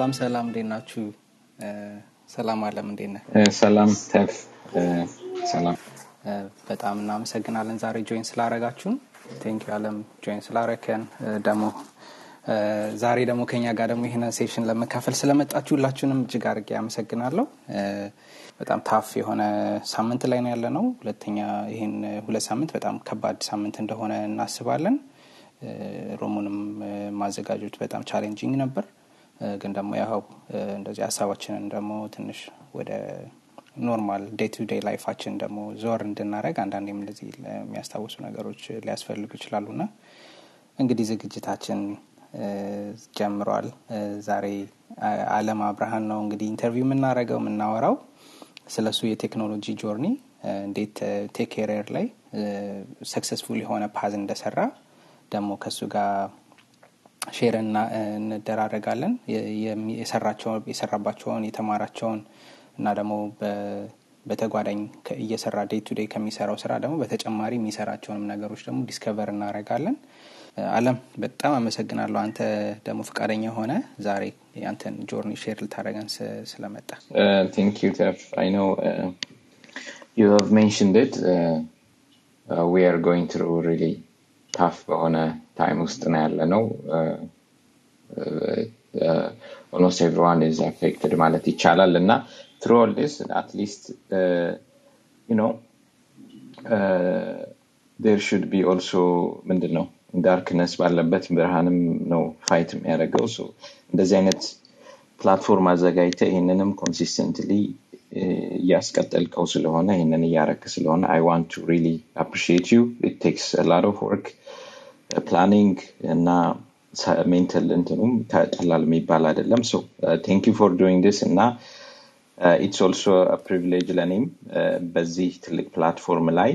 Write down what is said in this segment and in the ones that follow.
ሰላም ሰላም፣ እንዴት ናችሁ? ሰላም አለም፣ እንዴት ነህ? ሰላም ተፍ ሰላም በጣም እናመሰግናለን ዛሬ ጆይን ስላረጋችሁን። ቴንክ አለም ጆይን ስላረከን ደግሞ ዛሬ ደግሞ ከኛ ጋር ደግሞ ይህን ሴሽን ለመካፈል ስለመጣችሁ ሁላችሁንም እጅግ አድርጌ አመሰግናለሁ። በጣም ታፍ የሆነ ሳምንት ላይ ነው ያለ ነው። ሁለተኛ ይህን ሁለት ሳምንት በጣም ከባድ ሳምንት እንደሆነ እናስባለን። ሮሙንም ማዘጋጆች በጣም ቻሌንጂንግ ነበር። ግን ደግሞ ያው እንደዚህ ሀሳባችንን ደግሞ ትንሽ ወደ ኖርማል ዴይ ቱ ዴይ ላይፋችን ደግሞ ዞር እንድናደረግ አንዳንዴም እንደዚህ የሚያስታውሱ ነገሮች ሊያስፈልጉ ይችላሉ ና እንግዲህ ዝግጅታችን ጀምሯል። ዛሬ አለም አብርሃን ነው እንግዲህ ኢንተርቪው የምናደረገው የምናወራው ስለ እሱ የቴክኖሎጂ ጆርኒ እንዴት ቴክ ኬሪየር ላይ ሰክሰስፉል የሆነ ፓዝ እንደሰራ ደግሞ ከእሱ ጋር ሼር እንደራረጋለን የሰራባቸውን የተማራቸውን እና ደግሞ በተጓዳኝ እየሰራ ዴይ ቱ ዴይ ከሚሰራው ስራ ደግሞ በተጨማሪ የሚሰራቸውንም ነገሮች ደግሞ ዲስከቨር እናደረጋለን። አለም በጣም አመሰግናለሁ። አንተ ደግሞ ፈቃደኛ ሆነ ዛሬ ያንተን ጆርኒ ሼር ልታደረገን ስለመጣ ቴንክ ዩ ተፍ አይ ኖ ዩ ሃቭ ሜንሽንድ ኢት ዊ አር ጎይንግ ትሩ ሪሊ ታፍ በሆነ ታይም ውስጥ ነው ያለ ነው። ኦልሞስት ኤቭሪዋን ኢዝ አፌክትድ ማለት ይቻላል እና ትሩ ኦል ዲስ አትሊስት ዩ ኖ ዴር ሹድ ቢ ኦልሶ ምንድን ነው ዳርክነስ ባለበት ብርሃንም ነው ፋይት የሚያደርገው እንደዚህ አይነት ፕላትፎርም አዘጋጅተ ይህንንም ኮንሲስተንትሊ እያስቀጠልከው ስለሆነ ይህንን እያረክ ስለሆነ አይ ዋንት ቱ ሪሊ አፕሪሺየት ዩ ኢት ቴክስ ላት ኦፍ ወርክ ፕላኒንግ እና ሜንታል እንትኑም ቀላል የሚባል አይደለም ሶ ቴንክ ዩ ፎር ዶይንግ ዲስ እና ኢትስ ኦልሶ ፕሪቪሌጅ ለእኔም በዚህ ትልቅ ፕላትፎርም ላይ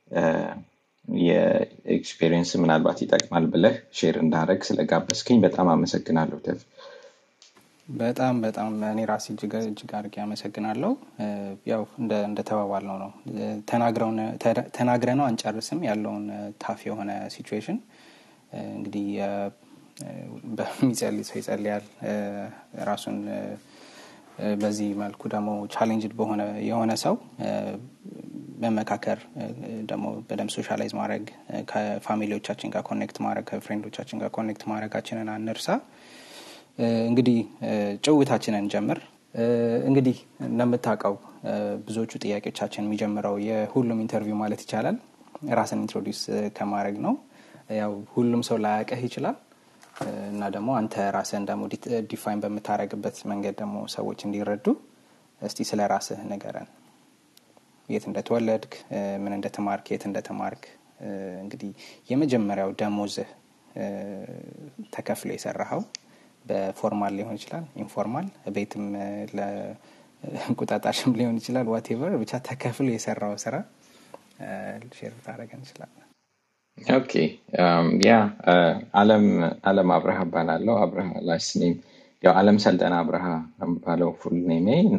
የኤክስፔሪየንስ ምናልባት ይጠቅማል ብለህ ሼር እንዳረግ ስለጋበዝከኝ በጣም አመሰግናለሁ ተፍ በጣም በጣም እኔ ራሴ እጅግ አድርጌ አመሰግናለሁ። ያው እንደተባባል ነው ነው ተናግረ ነው አንጨርስም ያለውን ታፍ የሆነ ሲቹዌሽን እንግዲህ በሚጸልይ ሰው ይጸልያል። ራሱን በዚህ መልኩ ደግሞ ቻሌንጅድ በሆነ የሆነ ሰው መመካከር ደግሞ በደንብ ሶሻላይዝ ማድረግ ከፋሚሊዎቻችን ጋር ኮኔክት ማድረግ ከፍሬንዶቻችን ጋር ኮኔክት ማድረጋችንን አንርሳ። እንግዲህ ጭውታችንን ጀምር። እንግዲህ እንደምታውቀው ብዙዎቹ ጥያቄዎቻችን የሚጀምረው የሁሉም ኢንተርቪው ማለት ይቻላል ራስን ኢንትሮዲውስ ከማድረግ ነው። ያው ሁሉም ሰው ላያቀህ ይችላል እና ደግሞ አንተ ራስህን ደግሞ ዲፋይን በምታደረግበት መንገድ ደግሞ ሰዎች እንዲረዱ እስቲ ስለ ራስህ ንገረን። የት እንደተወለድክ፣ ምን እንደተማርክ፣ የት እንደተማርክ እንግዲህ የመጀመሪያው ደሞዝህ ተከፍሎ የሰራኸው በፎርማል ሊሆን ይችላል፣ ኢንፎርማል ቤትም ለእንቁጣጣሽም ሊሆን ይችላል። ዋቴቨር ብቻ ተከፍሎ የሰራው ስራ ሼር ብታደረገን እንችላለን። ኦኬ ያ አለም አለም አብርሃ እባላለሁ። አብርሃ ላስት ኔም ያው አለም ሰልጠና አብርሃ የሚባለው ፉል ኔሜ እና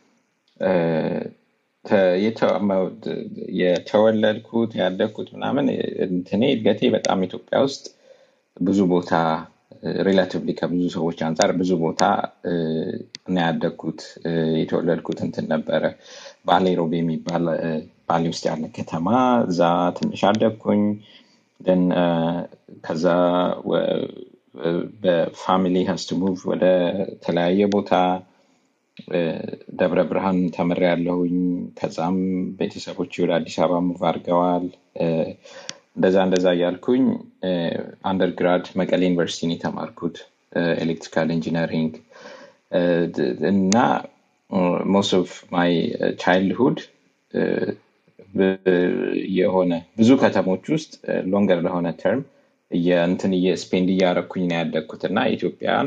የተወለድኩት ያደግኩት ምናምን እንትኔ እድገቴ በጣም ኢትዮጵያ ውስጥ ብዙ ቦታ ሪላቲቭሊ ከብዙ ሰዎች አንጻር ብዙ ቦታ ነው ያደግኩት። የተወለድኩት እንትን ነበረ ባሌ ሮቤ የሚባል ባሌ ውስጥ ያለ ከተማ እዛ ትንሽ አደግኩኝ። ን ከዛ በፋሚሊ ሀስት ሙቭ ወደ ተለያየ ቦታ ደብረ ብርሃን ተምር ያለሁኝ። ከዛም ቤተሰቦች ወደ አዲስ አበባ ሙቭ አድርገዋል። እንደዛ እንደዛ እያልኩኝ አንደርግራድ መቀሌ ዩኒቨርሲቲን የተማርኩት ኤሌክትሪካል ኢንጂነሪንግ እና ሞስት ኦፍ ማይ ቻይልድሁድ የሆነ ብዙ ከተሞች ውስጥ ሎንገር ለሆነ ተርም እንትን ስፔንድ እያረኩኝ ነው ያደግኩት እና ኢትዮጵያን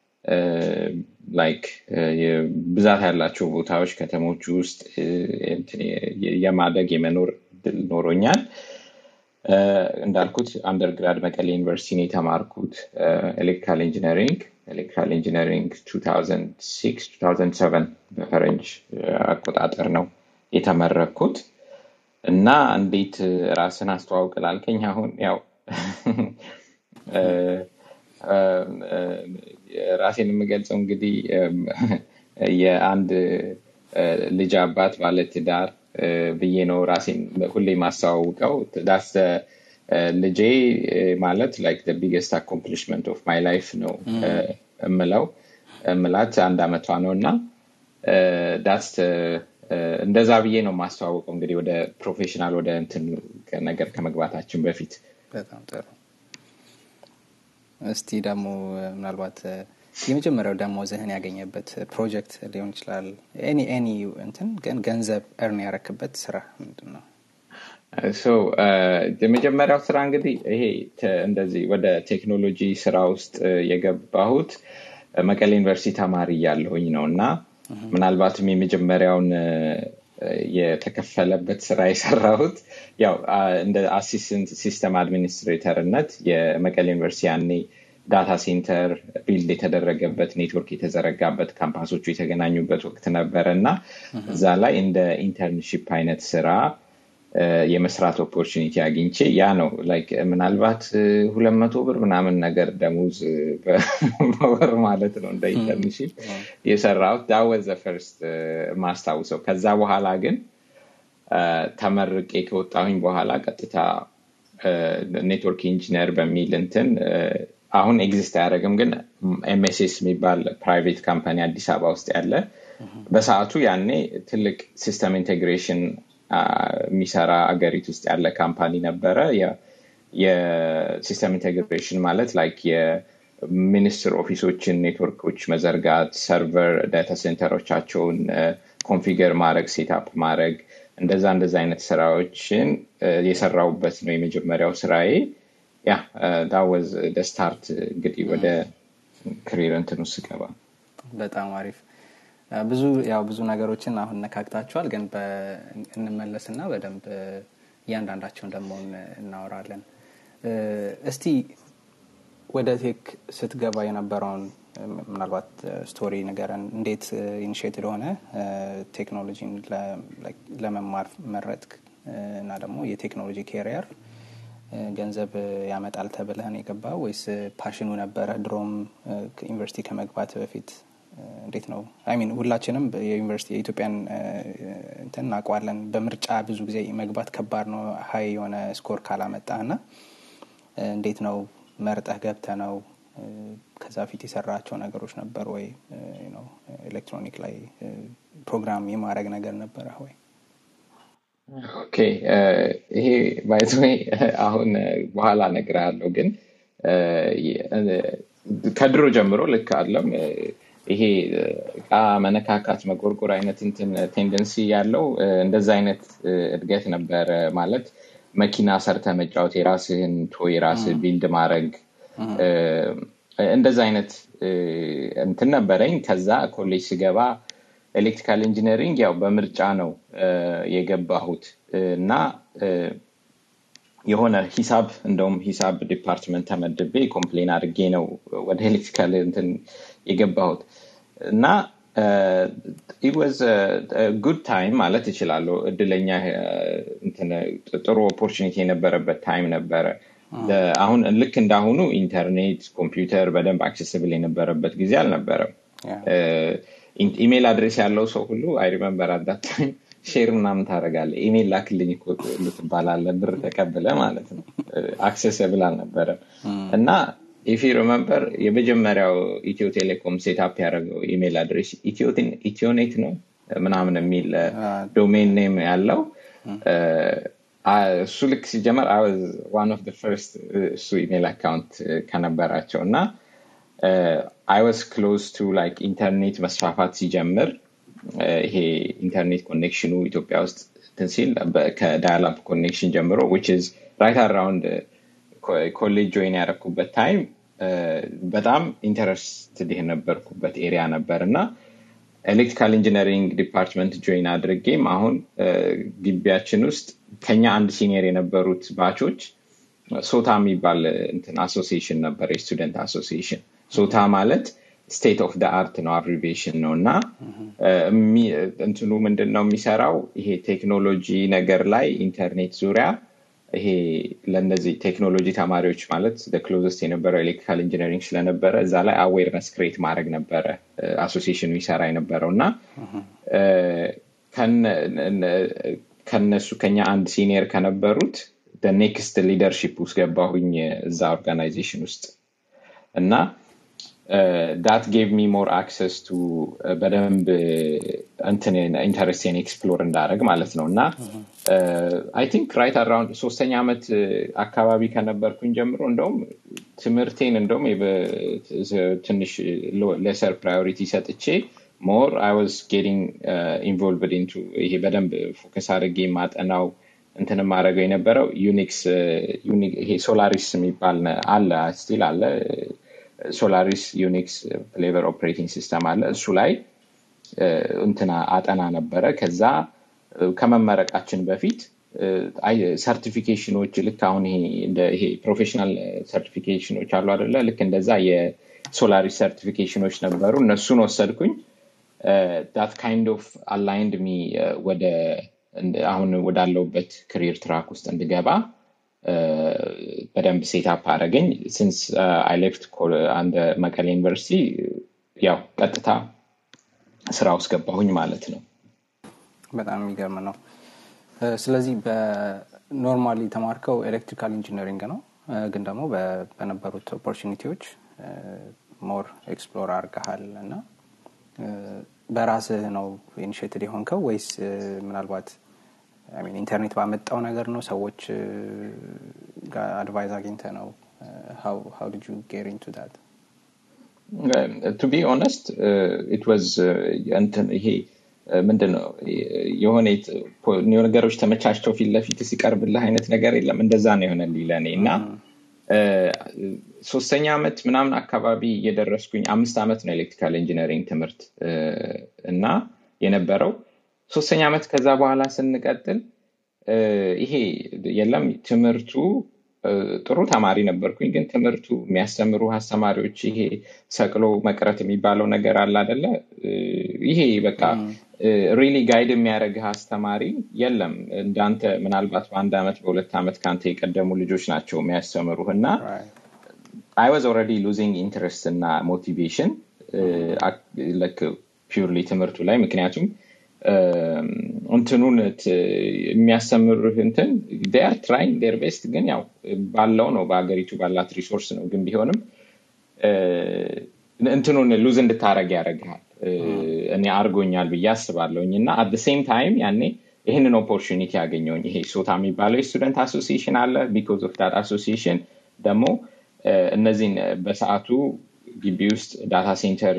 ላይክ ብዛት ያላቸው ቦታዎች ከተሞች ውስጥ የማደግ የመኖር ድል ኖሮኛል። እንዳልኩት አንደርግራድ መቀሌ ዩኒቨርሲቲ ነው የተማርኩት ኤሌክትሪካል ኢንጂነሪንግ ኤሌክትሪካል ኢንጂነሪንግ 2006 2007 በፈረንጅ አቆጣጠር ነው የተመረኩት እና እንዴት ራስን አስተዋውቅ ላልከኝ አሁን ያው ራሴን የምገልጸው እንግዲህ የአንድ ልጅ አባት ባለትዳር ብዬ ነው ራሴን ሁሌ ማስተዋውቀው ዳስ ልጄ ማለት ላይክ ቢገስት አኮምፕሊሽመንት ኦፍ ማይ ላይፍ ነው እምለው እምላት አንድ አመቷ ነው እና ዳስ እንደዛ ብዬ ነው ማስተዋወቀው እንግዲህ ወደ ፕሮፌሽናል ወደ እንትን ነገር ከመግባታችን በፊት በጣም ጥሩ እስቲ ደግሞ ምናልባት የመጀመሪያው ደሞዝህን ያገኘበት ፕሮጀክት ሊሆን ይችላል ኤኒ ኤኒ እንትን ግን ገንዘብ እርን ያረክበት ስራ ምንድን ነው የመጀመሪያው ስራ እንግዲህ ይሄ እንደዚህ ወደ ቴክኖሎጂ ስራ ውስጥ የገባሁት መቀሌ ዩኒቨርሲቲ ተማሪ እያለሁኝ ነው እና ምናልባትም የመጀመሪያውን የተከፈለበት ስራ የሰራሁት ያው እንደ አሲስተንት ሲስተም አድሚኒስትሬተርነት የመቀሌ ዩኒቨርሲቲ ያኔ ዳታ ሴንተር ቢልድ የተደረገበት ኔትወርክ የተዘረጋበት ካምፓሶቹ የተገናኙበት ወቅት ነበረ እና እዛ ላይ እንደ ኢንተርንሽፕ አይነት ስራ የመስራት ኦፖርቹኒቲ አግኝቼ ያ ነው ላይክ ምናልባት ሁለት መቶ ብር ምናምን ነገር ደሞዝ በወር ማለት ነው እንደ ኢንተርንሽፕ የሰራሁት ዳወዘ ፈርስት ማስታውሰው ከዛ በኋላ ግን ተመርቄ ከወጣሁኝ በኋላ ቀጥታ ኔትወርክ ኢንጂነር በሚል እንትን አሁን ኤግዚስት አያደረግም ግን ኤምኤስኤስ የሚባል ፕራይቬት ካምፓኒ አዲስ አበባ ውስጥ ያለ በሰዓቱ ያኔ ትልቅ ሲስተም ኢንቴግሬሽን የሚሰራ አገሪት ውስጥ ያለ ካምፓኒ ነበረ የሲስተም ኢንቴግሬሽን ማለት ላይክ የሚኒስትር ኦፊሶችን ኔትወርኮች መዘርጋት ሰርቨር ዳታ ሴንተሮቻቸውን ኮንፊገር ማድረግ ሴታፕ ማድረግ እንደዛ እንደዛ አይነት ስራዎችን የሰራውበት ነው የመጀመሪያው ስራዬ ያ ዳወዝ ደስታርት እንግዲህ ወደ ክሪር እንትን ውስጥ ገባ በጣም አሪፍ ብዙ ያው ብዙ ነገሮችን አሁን ነካክታችኋል ግን እንመለስና በደንብ እያንዳንዳቸውን ደግሞ እናወራለን እስቲ ወደ ቴክ ስትገባ የነበረውን ምናልባት ስቶሪ ነገረን እንዴት ኢኒሽቲቭ ሆነ ቴክኖሎጂን ለመማር መረጥክ እና ደግሞ የቴክኖሎጂ ኬሪየር ገንዘብ ያመጣል ተብለህን የገባ ወይስ ፓሽኑ ነበረ ድሮም ዩኒቨርሲቲ ከመግባት በፊት እንዴት ነው አይሚን ሁላችንም የዩኒቨርሲቲ የኢትዮጵያን እንትን እናውቀዋለን በምርጫ ብዙ ጊዜ መግባት ከባድ ነው ሀይ የሆነ ስኮር ካላመጣ እና እንዴት ነው መርጠህ ገብተ ነው ከዛ ፊት የሰራቸው ነገሮች ነበር ወይ ኤሌክትሮኒክ ላይ ፕሮግራም የማድረግ ነገር ነበረ ወይ ኦኬ ይሄ ባይዘ አሁን በኋላ ነግርሃለሁ ግን ከድሮ ጀምሮ ልክ አለም ይሄ እቃ መነካካት መጎርጎር አይነት እንትን ቴንደንሲ ያለው እንደዛ አይነት እድገት ነበረ ማለት መኪና ሰርተ መጫወት የራስህን ቶ የራስህ ቢልድ ማድረግ እንደዛ አይነት እንትን ነበረኝ ከዛ ኮሌጅ ስገባ ኤሌክትሪካል ኢንጂነሪንግ ያው በምርጫ ነው የገባሁት እና የሆነ ሂሳብ እንደውም ሂሳብ ዲፓርትመንት ተመድቤ ኮምፕሌን አድርጌ ነው ወደ ኤሌክትሪካል እንትን የገባሁት እና ኢወዝ ጉድ ታይም ማለት ይችላለሁ እድለኛ ጥሩ ኦፖርቹኒቲ የነበረበት ታይም ነበረ አሁን ልክ እንዳሁኑ ኢንተርኔት ኮምፒውተር በደንብ አክሴስብል የነበረበት ጊዜ አልነበረም ኢሜል አድሬስ ያለው ሰው ሁሉ አይ ሪመምበር አዳት ታይም ሼር ምናምን ታደረጋለ ኢሜል ላክልኝ ትባላለ ብር ተቀብለ ማለት ነው አክሴስብል አልነበረም እና ኢፊ ሪመምበር የመጀመሪያው ኢትዮ ቴሌኮም ሴታፕ ያደረገው ኢሜል አድሬስ ኢትዮኔት ነው ምናምን የሚል ዶሜን ኔም ያለው እሱ ልክ ሲጀመር ዋን ኦፍ ፈርስት እሱ ኢሜል አካውንት ከነበራቸው እና አይ ዋስ ክሎዝ ቱ ላይክ ኢንተርኔት መስፋፋት ሲጀምር ይሄ ኢንተርኔት ኮኔክሽኑ ኢትዮጵያ ውስጥ ሲል ከዳያላፕ ኮኔክሽን ጀምሮ ዊች ዝ ራይት አራውንድ ኮሌጅ ጆይን ያደረኩበት ታይም በጣም ኢንተረስትድ የነበርኩበት ኤሪያ ነበር እና ኤሌክትሪካል ኢንጂነሪንግ ዲፓርትመንት ጆይን አድርጌም አሁን ግቢያችን ውስጥ ከኛ አንድ ሲኒየር የነበሩት ባቾች ሶታ የሚባል እንትን አሶሲሽን ነበር የስቱደንት አሶሲሽን ሶታ ማለት ስቴት ኦፍ አርት ነው አብሪቬሽን ነው እና እንትኑ ምንድን ነው የሚሰራው ይሄ ቴክኖሎጂ ነገር ላይ ኢንተርኔት ዙሪያ ይሄ ለእነዚህ ቴክኖሎጂ ተማሪዎች ማለት ክሎዘስት የነበረው ኤሌክትሪካል ኢንጂነሪንግ ስለነበረ እዛ ላይ አዌርነስ ክሬት ማድረግ ነበረ አሶሲሽኑ ይሰራ የነበረው እና ከነሱ ከኛ አንድ ሲኒየር ከነበሩት ኔክስት ሊደርሺፕ ውስጥ ገባሁኝ እዛ ኦርጋናይዜሽን ውስጥ እና ዳት ጌቭ ሚ ሞር አክሰስ ቱ በደንብ እንትን ኢንተረስቴን ኤክስፕሎር እንዳደረግ ማለት ነው እና አይ ቲንክ ራይት አራውንድ ሶስተኛ ዓመት አካባቢ ከነበርኩኝ ጀምሮ እንደውም ትምህርቴን እንደውም ትንሽ ለሰር ፕራዮሪቲ ሰጥቼ ሞር አይ ዋዝ ጌቲንግ ኢንቮልቭድ ኢንቱ ይሄ በደንብ ፎከስ አድርጌ ማጠናው እንትን ማድረገው የነበረው ዩኒክስ ይሄ ሶላሪስ የሚባል አለ ስቲል አለ ሶላሪስ ዩኒክስ ፍሌቨር ኦፕሬቲንግ ሲስተም አለ እሱ ላይ እንትና አጠና ነበረ ከዛ ከመመረቃችን በፊት ሰርቲፊኬሽኖች ልክ አሁን ይሄ ፕሮፌሽናል ሰርቲፊኬሽኖች አሉ አደለ ልክ እንደዛ የሶላሪስ ሰርቲፊኬሽኖች ነበሩ እነሱን ወሰድኩኝ ዳት ካይንድ ኦፍ አላይንድ ሚ ወደ አሁን ወዳለውበት ክሪር ትራክ ውስጥ እንድገባ በደንብ ሴታፕ አደረገኝ ሲንስ አይ ሌፍት አንድ መቀሌ ዩኒቨርሲቲ ያው ቀጥታ ስራ ውስጥ ገባሁኝ ማለት ነው በጣም የሚገርም ነው ስለዚህ በኖርማሊ ተማርከው ኤሌክትሪካል ኢንጂነሪንግ ነው ግን ደግሞ በነበሩት ኦፖርቹኒቲዎች ሞር ኤክስፕሎር አርገሃል እና በራስህ ነው ኢኒሽቲቭ የሆንከው ወይስ ምናልባት ኢንተርኔት ባመጣው ነገር ነው ሰዎች አድቫይዝ አግኝተ ነው ሀው ዲድ ዩ ጌር ኢንቱ ዳት ቱ ቢ ኦነስት ኢት ዋዝ እንትን ይሄ ምንድን ነው የሆነ ነገሮች ተመቻቸው ፊት ለፊት ሲቀርብልህ አይነት ነገር የለም እንደዛ ነው የሆነልኝ ለእኔ እና ሶስተኛ ዓመት ምናምን አካባቢ እየደረስኩኝ አምስት ዓመት ነው ኤሌክትሪካል ኢንጂነሪንግ ትምህርት እና የነበረው ሶስተኛ ዓመት ከዛ በኋላ ስንቀጥል ይሄ የለም ትምህርቱ ጥሩ ተማሪ ነበርኩኝ ግን ትምህርቱ የሚያስተምሩ አስተማሪዎች ይሄ ሰቅሎ መቅረት የሚባለው ነገር አለ አደለ ይሄ በቃ ሪሊ ጋይድ የሚያደረግህ አስተማሪ የለም እንዳንተ ምናልባት በአንድ ዓመት በሁለት ዓመት ከአንተ የቀደሙ ልጆች ናቸው የሚያስተምሩህ እና አይ ዋዝ ኦረዲ ሉዚንግ ኢንትረስት እና ሞቲቬሽን ፒርሊ ትምህርቱ ላይ ምክንያቱም እንትኑን የሚያስተምርህ እንትን ር ትራይንግ ዴር ቤስት ግን ያው ባለው ነው በሀገሪቱ ባላት ሪሶርስ ነው ግን ቢሆንም እንትኑን ሉዝ እንድታረግ ያደረግሃል እኔ አርጎኛል ብዬ አስባለሁኝ እና አት ሴም ታይም ያኔ ይህንን ኦፖርቹኒቲ ያገኘውኝ ይሄ ሶታ የሚባለው የስቱደንት አሶሲሽን አለ ቢኮዝ ኦፍ ዳት አሶሲሽን ደግሞ እነዚህን በሰዓቱ ግቢ ውስጥ ዳታ ሴንተር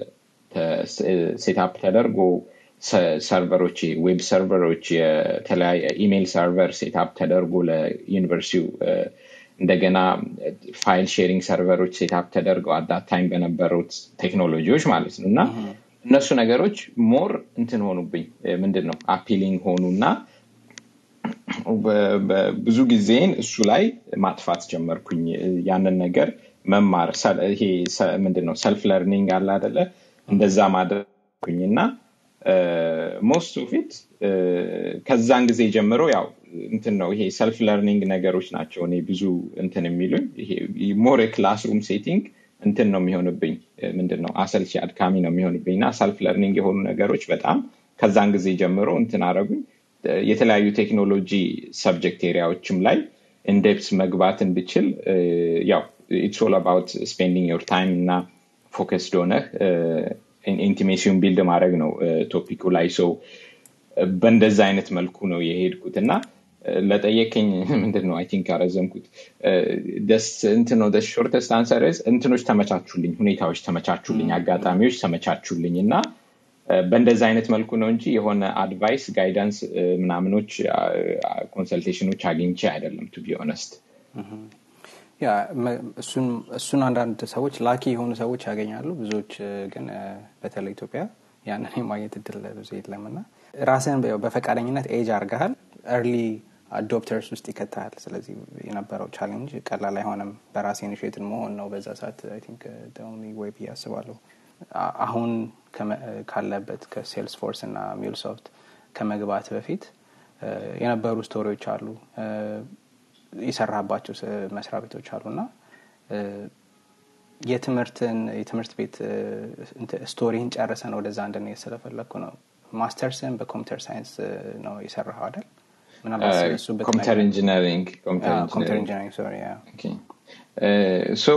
ሴታፕ ተደርጎ ሰርቨሮች ዌብ ሰርቨሮች የተለያየ ኢሜይል ሰርቨር ሴታፕ ተደርጎ ለዩኒቨርሲቲው እንደገና ፋይል ሼሪንግ ሰርቨሮች ሴታፕ ተደርገው አዳት ታይም በነበሩት ቴክኖሎጂዎች ማለት ነው እና እነሱ ነገሮች ሞር እንትን ሆኑብኝ ምንድን ነው አፒሊንግ ሆኑ እና ብዙ ጊዜን እሱ ላይ ማጥፋት ጀመርኩኝ ያንን ነገር መማር ይሄ ምንድን ነው ሰልፍ ለርኒንግ አለ አደለ እንደዛ ማድረግኩኝ እና ሞስት ፊት ከዛን ጊዜ ጀምሮ ያው እንትን ነው ይሄ ሰልፍ ለርኒንግ ነገሮች ናቸው እኔ ብዙ እንትን የሚሉኝ ሞር ክላስሩም ሴቲንግ እንትን ነው የሚሆንብኝ ምንድን ነው አሰልቺ አድካሚ ነው የሚሆንብኝ እና ሰልፍ ለርኒንግ የሆኑ ነገሮች በጣም ከዛን ጊዜ ጀምሮ እንትን አረጉኝ የተለያዩ ቴክኖሎጂ ሰብጀክት ኤሪያዎችም ላይ ኢንዴፕስ መግባት እንድችል ያው ኢትስ ኦል አባውት ስፔንዲንግ ዮር ታይም እና ፎከስድ ሆነህ ኢንቲሜሲውን ቢልድ ማድረግ ነው ቶፒኩ ላይ ሰው በእንደዛ አይነት መልኩ ነው የሄድኩት እና ለጠየቀኝ ምንድን ነው አይ ቲንክ ያረዘምኩት ደስ እንትን ነው ሾርተስት አንሰር እንትኖች ተመቻቹልኝ ሁኔታዎች ተመቻቹልኝ አጋጣሚዎች ተመቻቹልኝ እና በእንደዛ አይነት መልኩ ነው እንጂ የሆነ አድቫይስ ጋይዳንስ ምናምኖች ኮንሰልቴሽኖች አግኝቼ አይደለም ቱ ቢ ኦነስት ያ እሱን አንዳንድ ሰዎች ላኪ የሆኑ ሰዎች ያገኛሉ ብዙዎች ግን በተለይ ኢትዮጵያ ያንን የማግኘት እድል ብዙ የለም እና ራስን በፈቃደኝነት ኤጅ አርገሃል እርሊ አዶፕተርስ ውስጥ ይከታል ስለዚህ የነበረው ቻሌንጅ ቀላል አይሆንም በራሴ ኢኒሽቲቭ መሆን ነው በዛ ሰዓት ቲንክ ወይ ብዬ አስባለሁ አሁን ካለበት ከሴልስ ፎርስ እና ሚልሶፍት ከመግባት በፊት የነበሩ ስቶሪዎች አሉ የሰራባቸው መስሪያ ቤቶች አሉና የትምህርትን የትምህርት ቤት ስቶሪን ጨርሰን ወደዛ እንድንሄድ ስለፈለግኩ ነው ማስተርስን በኮምፒውተር ሳይንስ ነው የሰራኸው አይደል ኮምፒውተር ኢንጂነሪንግ ኮምፒውተር ኢንጂነሪንግ ሶሪ ሶ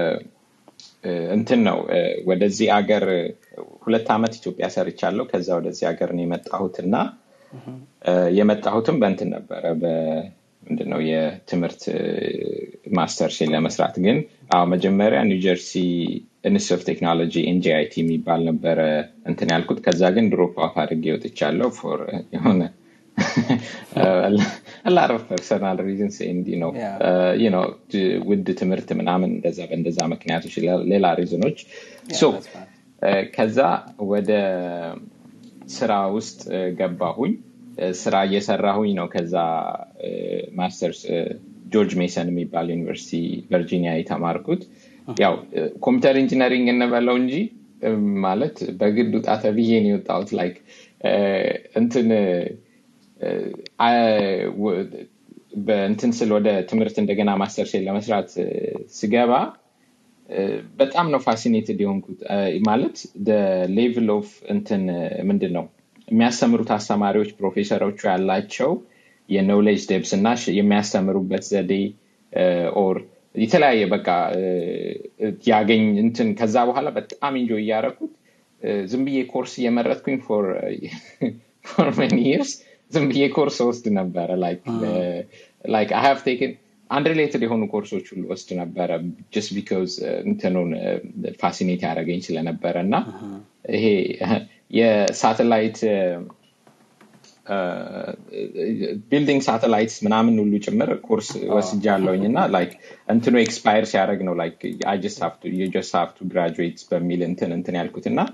እንትን ነው ወደዚህ አገር ሁለት ዓመት ኢትዮጵያ ሰርቻለሁ ከዛ ወደዚህ ሀገር ነው የመጣሁት እና የመጣሁትም በእንትን ነበረ ምንድነው የትምህርት ማስተርሴን ለመስራት ግን አዎ መጀመሪያ ኒውጀርሲ ኢንስቲት ኦፍ ቴክኖሎጂ ኤንጂአይቲ የሚባል ነበረ እንትን ያልኩት ከዛ ግን ድሮፕ አውት አድርጌ ወጥቻለሁ ፎር የሆነ ላረፍ ፐርሰናል ሪዝንስ እንዲ ነው ነው ውድ ትምህርት ምናምን እንደዛ በእንደዛ ምክንያቶች ሌላ ሪዝኖች ከዛ ወደ ስራ ውስጥ ገባሁኝ ስራ እየሰራሁኝ ነው ከዛ ማስተርስ ጆርጅ ሜሰን የሚባል ዩኒቨርሲቲ ቨርጂኒያ የተማርኩት ያው ኮምፒውተር ኢንጂነሪንግ እንበለው እንጂ ማለት በግድ ውጣ ተብዬ ነው የወጣሁት ላይክ እንትን በእንትን ስል ወደ ትምህርት እንደገና ማስተርሴን ለመስራት ስገባ በጣም ነው ፋሲኔትድ የሆንኩት ማለት ሌቭል ኦፍ እንትን ምንድን ነው የሚያስተምሩት አስተማሪዎች ፕሮፌሰሮቹ ያላቸው የኖሌጅ ደብስ እና የሚያስተምሩበት ዘዴ ኦር የተለያየ በቃ ያገኝ እንትን ከዛ በኋላ በጣም ኢንጆ እያደረኩት ዝም ብዬ ኮርስ እየመረጥኩኝ ፎር ሜኒ ይርስ ዝም ብዬ ኮርስ ወስድ ነበረ ላይክ አይ ሃቭ ቴክን አንሪሌትድ የሆኑ ኮርሶች ሁሉ ወስድ ነበረ ጀስት ቢካዝ እንትኑን ፋሲኔት ያደረገኝ ስለነበረ እና ይሄ የሳተላይት ቢልዲንግ ሳተላይት ምናምን ሁሉ ጭምር ኮርስ ወስጃለውኝ እና ላይክ እንትኑ ኤክስፓየር ሲያደረግ ነው ላይክ ጀስት ሀቭ ቱ ግራጁዌት በሚል እንትን እንትን ያልኩት እና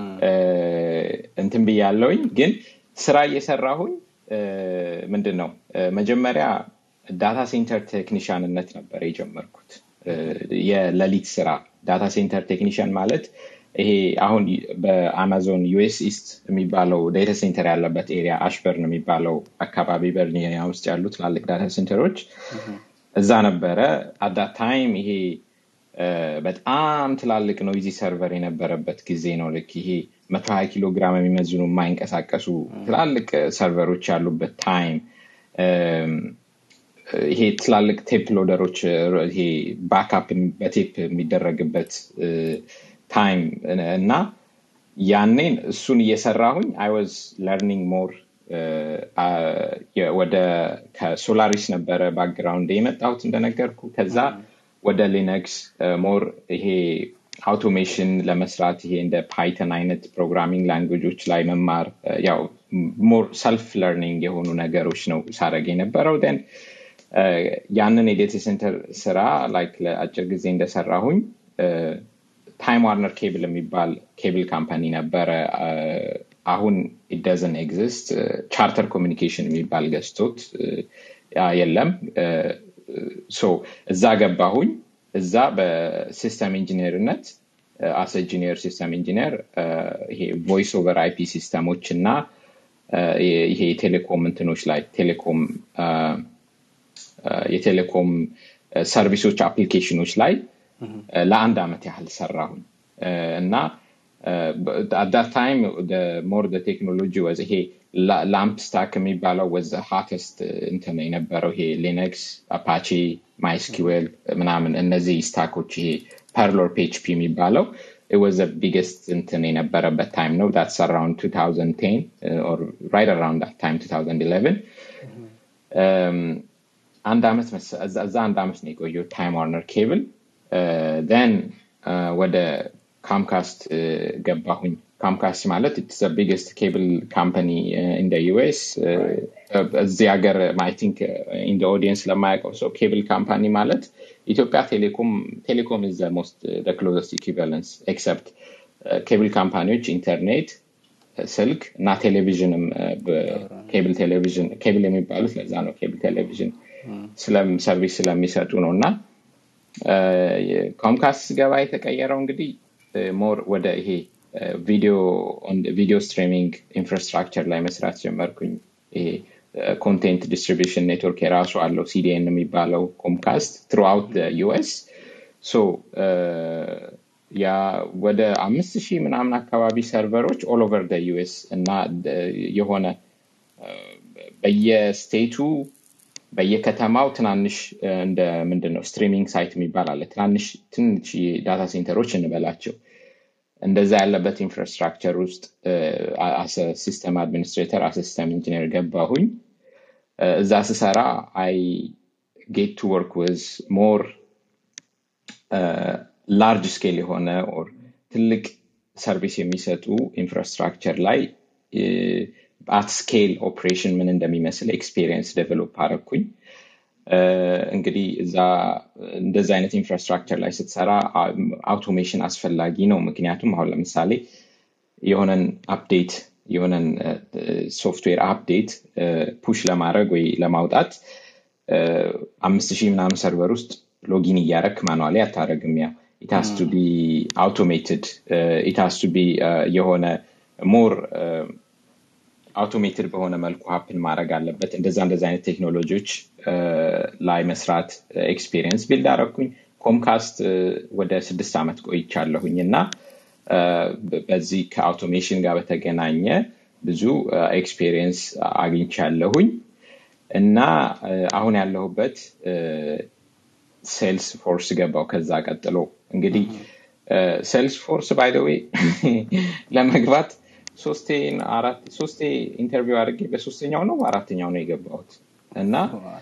እንትን ብያለውኝ ግን ስራ እየሰራሁኝ ምንድን ነው መጀመሪያ ዳታ ሴንተር ቴክኒሽያንነት ነበር የጀመርኩት የሌሊት ስራ ዳታ ሴንተር ቴክኒሽያን ማለት ይሄ አሁን በአማዞን ዩኤስ ኢስት የሚባለው ዳታ ሴንተር ያለበት ኤሪያ አሽበርን የሚባለው አካባቢ ቨርጂኒያ ውስጥ ያሉ ትላልቅ ዳታ ሴንተሮች እዛ ነበረ አዳት ታይም ይሄ በጣም ትላልቅ ኖይዚ ሰርቨር የነበረበት ጊዜ ነው ልክ ይሄ መቶ ሀያ ኪሎ ግራም የሚመዝኑ የማይንቀሳቀሱ ትላልቅ ሰርቨሮች ያሉበት ታይም ይሄ ትላልቅ ቴፕ ሎደሮች ይሄ ባክፕ በቴፕ የሚደረግበት ታይም እና ያኔን እሱን እየሰራሁኝ አይ ዋዝ ለርኒንግ ሞር ወደ ከሶላሪስ ነበረ ባክግራውንድ የመጣሁት እንደነገርኩ ከዛ ወደ ሊነክስ ሞር ይሄ አውቶሜሽን ለመስራት ይሄ እንደ ፓይተን አይነት ፕሮግራሚንግ ላንጉጆች ላይ መማር ያው ሞር ሰልፍ ለርኒንግ የሆኑ ነገሮች ነው ሳረግ የነበረው ደን ያንን የዴታ ሴንተር ስራ ላይክ ለአጭር ጊዜ እንደሰራሁኝ ታይም ዋርነር ኬብል የሚባል ኬብል ካምፓኒ ነበረ አሁን ኢደዝን ኤግዚስት ቻርተር ኮሚኒኬሽን የሚባል ገዝቶት የለም ሶ እዛ ገባሁኝ እዛ በሲስተም ኢንጂነርነት አስ ኢንጂነር ሲስተም ኢንጂነር ይሄ ቮይስ ኦቨር አይፒ ሲስተሞች እና ይሄ የቴሌኮም እንትኖች ላይ ቴሌኮም የቴሌኮም ሰርቪሶች አፕሊኬሽኖች ላይ ለአንድ አመት ያህል ሰራሁኝ እና አዳት ታይም ሞር ቴክኖሎጂ ወዝ ይሄ ላምፕ ስታክ የሚባለው ወዘ ሃተስት እንትን የነበረው ይሄ ሊነክስ አፓቺ ማይስኪዌል ምናምን እነዚህ ስታኮች ይሄ ፐርሎር ፒኤችፒ የሚባለው ወዘ ቢገስት እንትን የነበረበት ታይም ነው ዳትስ አራውንድ 2010 ራይት አራውንድ ታይም 2011 አንድ አመት እዛ አንድ አመት ነው የቆየው ታይም ዋርነር ኬብል ን ወደ ካምካስት ገባሁኝ ካምካስት ማለት ኢትስ ቢግስት ኬብል ካምፓኒ ኢን ዩኤስ እዚህ ሀገር አይ ቲንክ ኢን ኦዲየንስ ለማያውቀው ሰው ኬብል ካምፓኒ ማለት ኢትዮጵያ ቴሌኮም ቴሌኮም ኢዝ ሞስት ክሎዘስት ኢኩቫለንስ ኤክሰፕት ኬብል ካምፓኒዎች ኢንተርኔት ስልክ እና ቴሌቪዥንም ኬብል ቴሌቪዥን ኬብል የሚባሉት ለዛ ነው ኬብል ቴሌቪዥን ሰርቪስ ስለሚሰጡ ነው እና ኮምካስት ገባ የተቀየረው እንግዲህ ሞር ወደ ይሄ ቪዲዮ ስትሪሚንግ ኢንፍራስትራክቸር ላይ መስራት ጀመርኩኝ ይሄ ኮንቴንት ዲስትሪቢሽን ኔትወርክ የራሱ አለው ሲዲኤን የሚባለው ኮምካስት ትሩአውት ዩኤስ ሶ ያ ወደ አምስት ሺህ ምናምን አካባቢ ሰርቨሮች ኦል ኦቨር ዩኤስ እና የሆነ በየስቴቱ በየከተማው ትናንሽ እንደ ምንድን ነው ስትሪሚንግ ሳይት የሚባል አለ ትናንሽ ትንሽ ዳታ ሴንተሮች እንበላቸው እንደዛ ያለበት ኢንፍራስትራክቸር ውስጥ ሲስተም አድሚኒስትሬተር አሰ ሲስተም ኢንጂነር ገባሁኝ እዛ ስሰራ አይ ጌት ቱ ወርክ ወዝ ሞር ላርጅ ስኬል የሆነ ኦር ትልቅ ሰርቪስ የሚሰጡ ኢንፍራስትራክቸር ላይ አት ስኬል ኦፕሬሽን ምን እንደሚመስል ኤክስፔሪየንስ ዴቨሎፕ አረኩኝ እንግዲህ እዛ እንደዚ አይነት ኢንፍራስትራክቸር ላይ ስትሰራ አውቶሜሽን አስፈላጊ ነው ምክንያቱም አሁን ለምሳሌ የሆነን አፕዴት የሆነን ሶፍትዌር አፕዴት ፑሽ ለማድረግ ወይ ለማውጣት አምስት ሺህ ምናምን ሰርቨር ውስጥ ሎጊን እያረክ ማኑዋሊ አታረግም ያ ኢታስ ቱ ቢ አውቶሜትድ ኢታስ ቱ ቢ የሆነ ሞር አውቶሜትድ በሆነ መልኩ ሀፕን ማድረግ አለበት እንደዛ እንደዚ አይነት ቴክኖሎጂዎች ላይ መስራት ኤክስፔሪየንስ ቢልድ አረኩኝ ኮምካስት ወደ ስድስት ዓመት ቆይቻለሁኝ እና በዚህ ከአውቶሜሽን ጋር በተገናኘ ብዙ ኤክስፔሪየንስ አግኝቻለሁኝ እና አሁን ያለሁበት ሴልስ ፎርስ ገባው ከዛ ቀጥሎ እንግዲህ ሴልስ ፎርስ ባይደዌ ለመግባት ሶስቴ ኢንተርቪው አድርጌ በሶስተኛው ነው አራተኛው ነው የገባሁት እና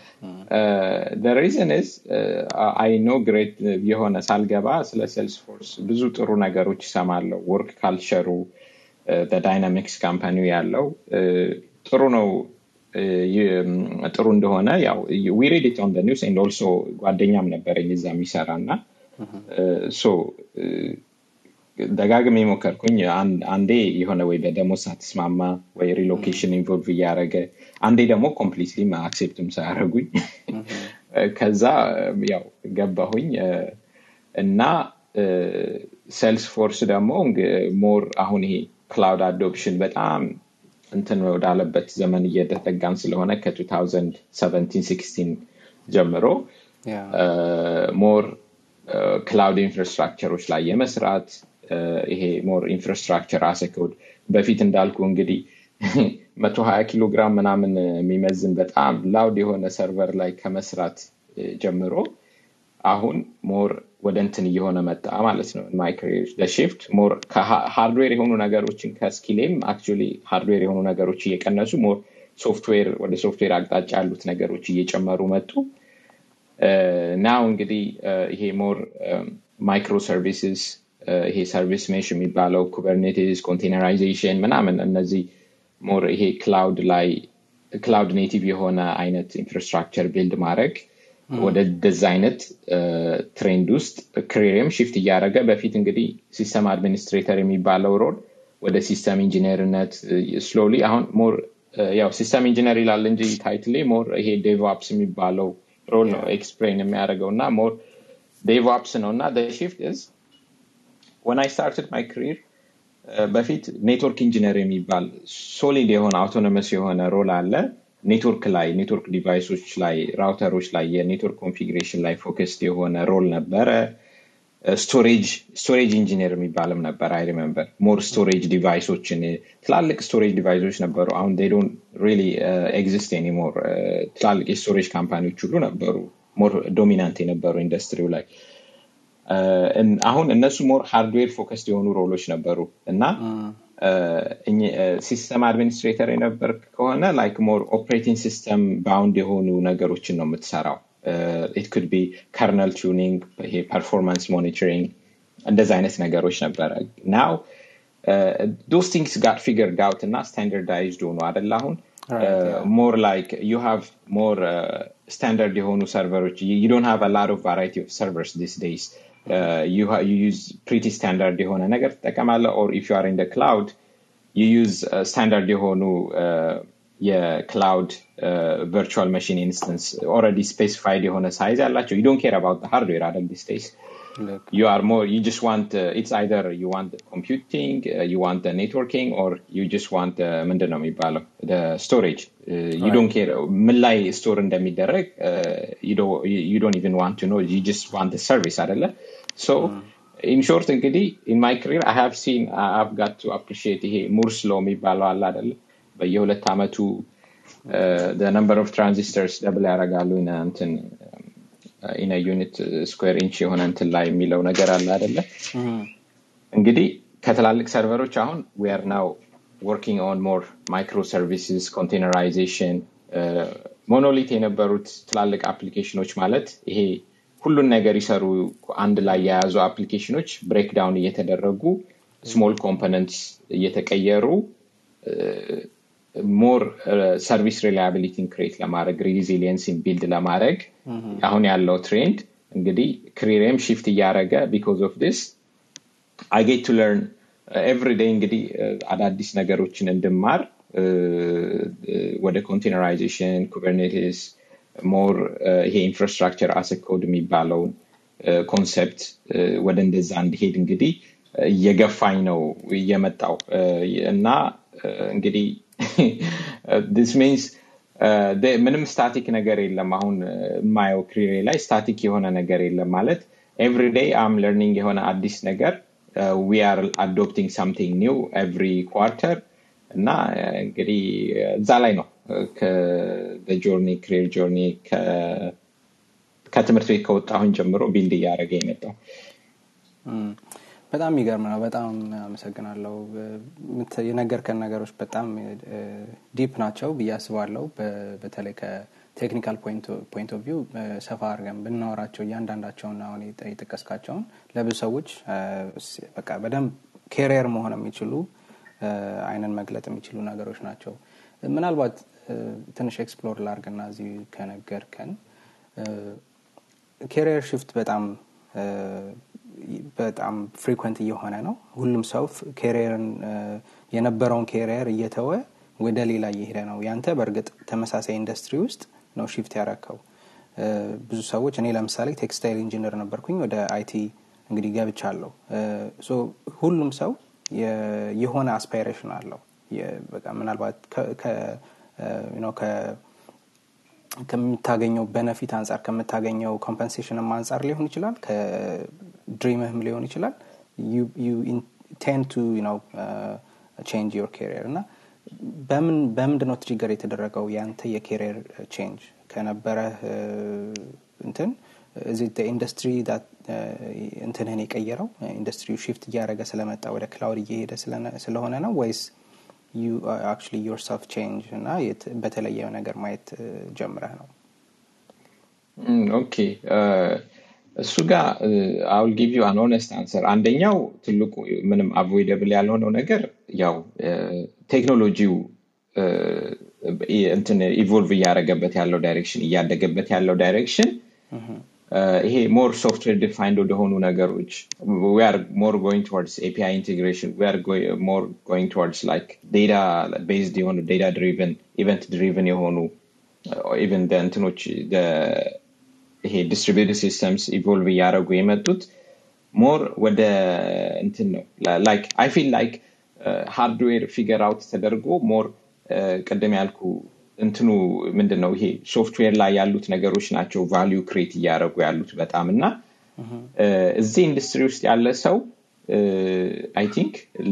ሪዝን ዝ አይ ኖ ግሬት የሆነ ሳልገባ ስለ ሴልስ ፎርስ ብዙ ጥሩ ነገሮች ይሰማለው ወርክ ካልቸሩ በዳይናሚክስ ካምፓኒ ያለው ጥሩ ነው ጥሩ እንደሆነ ያው ዊሬድ ኢት ኦን ኒውስ ኤንድ ኦልሶ ጓደኛም ነበረኝ እዛ የሚሰራ እና ደጋግሜ ሞከርኩኝ አንዴ የሆነ ወይ በደሞዝ ሳትስማማ ወይ ሪሎኬሽን ኢንቮልቭ እያደረገ አንዴ ደግሞ ኮምፕሊትሊ አክሴፕትም ሳያደረጉኝ ከዛ ያው ገባሁኝ እና ሴልስ ፎርስ ደግሞ ሞር አሁን ይሄ ክላውድ አዶፕሽን በጣም እንትን ወዳለበት ዘመን እየተጠጋን ስለሆነ ከ2017 ጀምሮ ሞር ክላውድ ኢንፍራስትራክቸሮች ላይ የመስራት ይሄ ሞር ኢንፍራስትራክቸር አሰኮድ በፊት እንዳልኩ እንግዲህ መቶ ሀያ ኪሎ ግራም ምናምን የሚመዝን በጣም ላውድ የሆነ ሰርቨር ላይ ከመስራት ጀምሮ አሁን ሞር ወደ እንትን እየሆነ መጣ ማለት ነው ማይክሬር ለሽፍት ሞር ሃርድዌር የሆኑ ነገሮችን ከስኪሌም አክቹዋሊ ሃርድዌር የሆኑ ነገሮች እየቀነሱ ሞር ሶፍትዌር ወደ ሶፍትዌር አቅጣጫ ያሉት ነገሮች እየጨመሩ መጡ ናው እንግዲህ ይሄ ሞር ማይክሮ ሰርቪስስ ይሄ ሰርቪስ ሜሽ የሚባለው ኩበርኔቲስ ኮንቴነራይዜሽን ምናምን እነዚህ ሞር ይሄ ክላውድ ላይ ክላውድ ኔቲቭ የሆነ አይነት ኢንፍራስትራክቸር ቢልድ ማድረግ ወደ ደዛ አይነት ትሬንድ ውስጥ ክሪርም ሽፍት እያደረገ በፊት እንግዲህ ሲስተም አድሚኒስትሬተር የሚባለው ሮል ወደ ሲስተም ኢንጂነርነት ስሎሊ አሁን ሞር ያው ሲስተም ኢንጂነር ይላል እንጂ ታይትሌ ሞር ይሄ ዴቭኦፕስ የሚባለው ሮል ነው ኤክስፕሌን የሚያደርገው እና ሞር ዴቭኦፕስ ነው እና ሽፍት ዝ ወን አይ ስታርትድ ማይ ክሪር በፊት ኔትወርክ ኢንጂነር የሚባል ሶሊድ የሆነ አውቶኖመስ የሆነ ሮል አለ ኔትወርክ ላይ ኔትወርክ ዲቫይሶች ላይ ራውተሮች ላይ የኔትወርክ ኮንፊግሬሽን ላይ ፎከስድ የሆነ ሮል ነበረ ስቶሬጅ ስቶሬጅ ኢንጂነር የሚባልም ነበር አይ ሪመምበር ሞር ስቶሬጅ ዲቫይሶችን ትላልቅ ስቶሬጅ ዲቫይሶች ነበሩ አሁን ዶን ሪሊ ኤግዚስት ኒሞር ትላልቅ የስቶሬጅ ካምፓኒዎች ሁሉ ነበሩ ሞር ዶሚናንት የነበሩ ኢንዱስትሪው ላይ አሁን እነሱ ሞር ሃርድዌር ፎከስድ የሆኑ ሮሎች ነበሩ እና ሲስተም አድሚኒስትሬተር የነበር ከሆነ ላይክ ሞር ኦፕሬቲንግ ሲስተም ባውንድ የሆኑ ነገሮችን ነው የምትሰራው ኢት ኩድ ቢ ከርነል ቱኒንግ ይሄ ፐርፎርማንስ ሞኒተሪንግ እንደዚ አይነት ነገሮች ነበረ ናው ዶስ ቲንግስ ጋር ፊገርድ አውት እና ስታንዳርዳይዝድ ሆኑ አደለ አሁን ሞር ላይክ ዩ ሃቭ ሞር ስታንዳርድ የሆኑ ሰርቨሮች ዩ ዶንት ሃቭ ላት ኦፍ ቫራይቲ ኦፍ ሰርቨርስ ዲስ ዴይስ ዩዝ ፕሪቲ ስታንዳርድ የሆነ ነገር ትጠቀማለ ኦር ኢፍ ዩር ኢን ክላውድ ዩ ዩዝ ስታንዳርድ የሆኑ የክላውድ ቨርቹዋል መሽን ኢንስተንስ ኦረዲ ስፔሲፋይድ የሆነ ሳይዝ ያላቸው ዩ ዶንት ኬር አባውት ሃርድዌር አደል ዲስ ዴይስ ልክ you are more you just want uh, it's either you want the computing uh, you want the networking or you just want the ምንድን ነው የሚባለው the storage uh, you don't care ምን ላይ ስቶር እንደሚደረግ uh, you don't you don't even want to know you just want the service አይደለ so in short እንግዲህ in my career I have seen I have got to appreciate ይሄ ሙርስ ሎ የሚባለው አለ አይደለ በየሁለት ዓመቱ uh, the number of transistors ደብል ያደርጋሉ in a- እንትን ኢን ዩኒት ስኩዌር ኢንች የሆነ እንትን ላይ የሚለው ነገር አለ አይደለ እንግዲህ ከትላልቅ ሰርቨሮች አሁን ዊ አር ናው ወርኪንግ ኦን ሞር ማይክሮ ሰርቪስስ ኮንቴነራይዜሽን ሞኖሊት የነበሩት ትላልቅ አፕሊኬሽኖች ማለት ይሄ ሁሉን ነገር ይሰሩ አንድ ላይ የያዙ አፕሊኬሽኖች ብሬክዳውን እየተደረጉ ስሞል ኮምፖነንትስ እየተቀየሩ ሞር ሰርቪስ ሪላያቢሊቲን ክሬት ለማድረግ ሪዚሊየንስን ቢልድ ለማድረግ አሁን ያለው ትሬንድ እንግዲህ ክሪሬም ሽፍት እያደረገ ቢኮዝ ኦፍ ዲስ አይ ጌት ቱ ለርን ኤቭሪ ዴይ እንግዲህ uh, አዳዲስ ነገሮችን እንድማር uh, uh, ወደ ኮንቴነራይዜሽን ኩበርኔቲስ ሞር ይሄ ኢንፍራስትራክቸር አሰ ኮድ የሚባለውን ኮንሰፕት ወደ እንደዛ እንዲሄድ እንግዲህ uh, እየገፋኝ ነው እየመጣው uh, እና uh, እንግዲህ ዲስ ሚንስ ምንም ስታቲክ ነገር የለም አሁን uh, የማየው ክሪሬ ላይ ስታቲክ የሆነ ነገር የለም ማለት ኤቭሪ ዴይ አም ለርኒንግ የሆነ አዲስ ነገር ዊ አር አዶፕቲንግ ሳምቲንግ ኒው ኤቭሪ ኳርተር እና uh, እንግዲህ uh, እዛ ላይ ነው ከጆርኒ ክሪር ጆርኒ ከትምህርት ቤት ከወጣሁን ጀምሮ ቢልድ እያደረገ የመጣው እም፣ በጣም የሚገርም ነው። በጣም አመሰግናለሁ። ምት- የነገርከን ነገሮች በጣም ዲፕ ናቸው ብዬ አስባለሁ። በ- በተለይ ከቴክኒካል ፖይንት ኦፍ ቪው ሰፋ አድርገን ብናወራቸው እያንዳንዳቸውን አሁን የጠ- የጠቀስካቸውን ለብዙ ሰዎች እ፣ ስ- በቃ በደንብ ኬሪየር መሆን የሚችሉ እ፣ አይንን መግለጥ የሚችሉ ነገሮች ናቸው። ምናልባት እ፣ ትንሽ ኤክስፕሎር ላርግና እዚህ ከነገርከን ኬሪየር ሽፍት በጣም እ፣ በጣም ፍሪኩንት እየሆነ ነው። ሁሉም ሰው ኬሪየርን የነበረውን ኬሪየር እየተወ ወደ ሌላ እየሄደ ነው። ያንተ በእርግጥ ተመሳሳይ ኢንዱስትሪ ውስጥ ነው ሽፍት ያረከው። እ፣ ብዙ ሰዎች እኔ ለምሳሌ ቴክስታይል ኢንጂነር ነበርኩኝ ወደ አይቲ እንግዲህ ገብቻለሁ። እ፣ ሶ ሁሉም ሰው የ- የሆነ አስፓይሬሽን አለው። የ- በቃ ምናልባት ከ- ከ- እ፣ you know፣ ከ- ከምታገኘው በነፊት አንጻር ከምታገኘው ኮምፐንሴሽንም አንጻር ሊሆን ይችላል ከድሪምህም ሊሆን ይችላል ቴን ቱ ቼንጅ ዮር ኬሪየር እና በምን በምንድን ነው ትሪገር የተደረገው ያንተ የኬሪየር ቼንጅ ከነበረ እንትን እዚ ኢንዱስትሪ እንትንህን የቀየረው ኢንዱስትሪው ሽፍት እያደረገ ስለመጣ ወደ ክላውድ እየሄደ ስለነ- ስለሆነ ነው ወይስ ዩ አክቹዋሊ ዮርሰልፍ ቼንጅ እና የት- በተለየ ነገር ማየት እ፣ ጀምረህ ነው? ኦኬ እሱ ጋር አውል ጊቭ ዩ አን ኦነስት አንሰር አንደኛው ትልቁ ምንም አቮይደብል ያልሆነው ነገር ያው ቴክኖሎጂው እንትን ኢቮልቭ እያደረገበት ያለው ዳይሬክሽን እያደገበት ያለው ዳይሬክሽን ይሄ ሞር ሶፍትዌር ዲፋይንድ ወደሆኑ ነገሮች we are more going towards API integration we are going, more going towards like data based የሆኑ data driven event driven የሆኑ ኢቨን እንትኖች the- ይሄ ዲስትሪቢዩትድ ሲስተምስ ኢቮልቭ እያደረጉ የመጡት ሞር ወደ እንትን ነው ላይክ አይ ፊል ላይክ ሃርድዌር ፊገር አውት ተደርጎ ሞር ቅድም ያልኩ እንትኑ ምንድን ነው ይሄ ሶፍትዌር ላይ ያሉት ነገሮች ናቸው ቫሊዩ ክሬት እያደረጉ ያሉት በጣም እና እ፣ እዚህ ኢንዱስትሪ ውስጥ ያለ ሰው አይ ቲንክ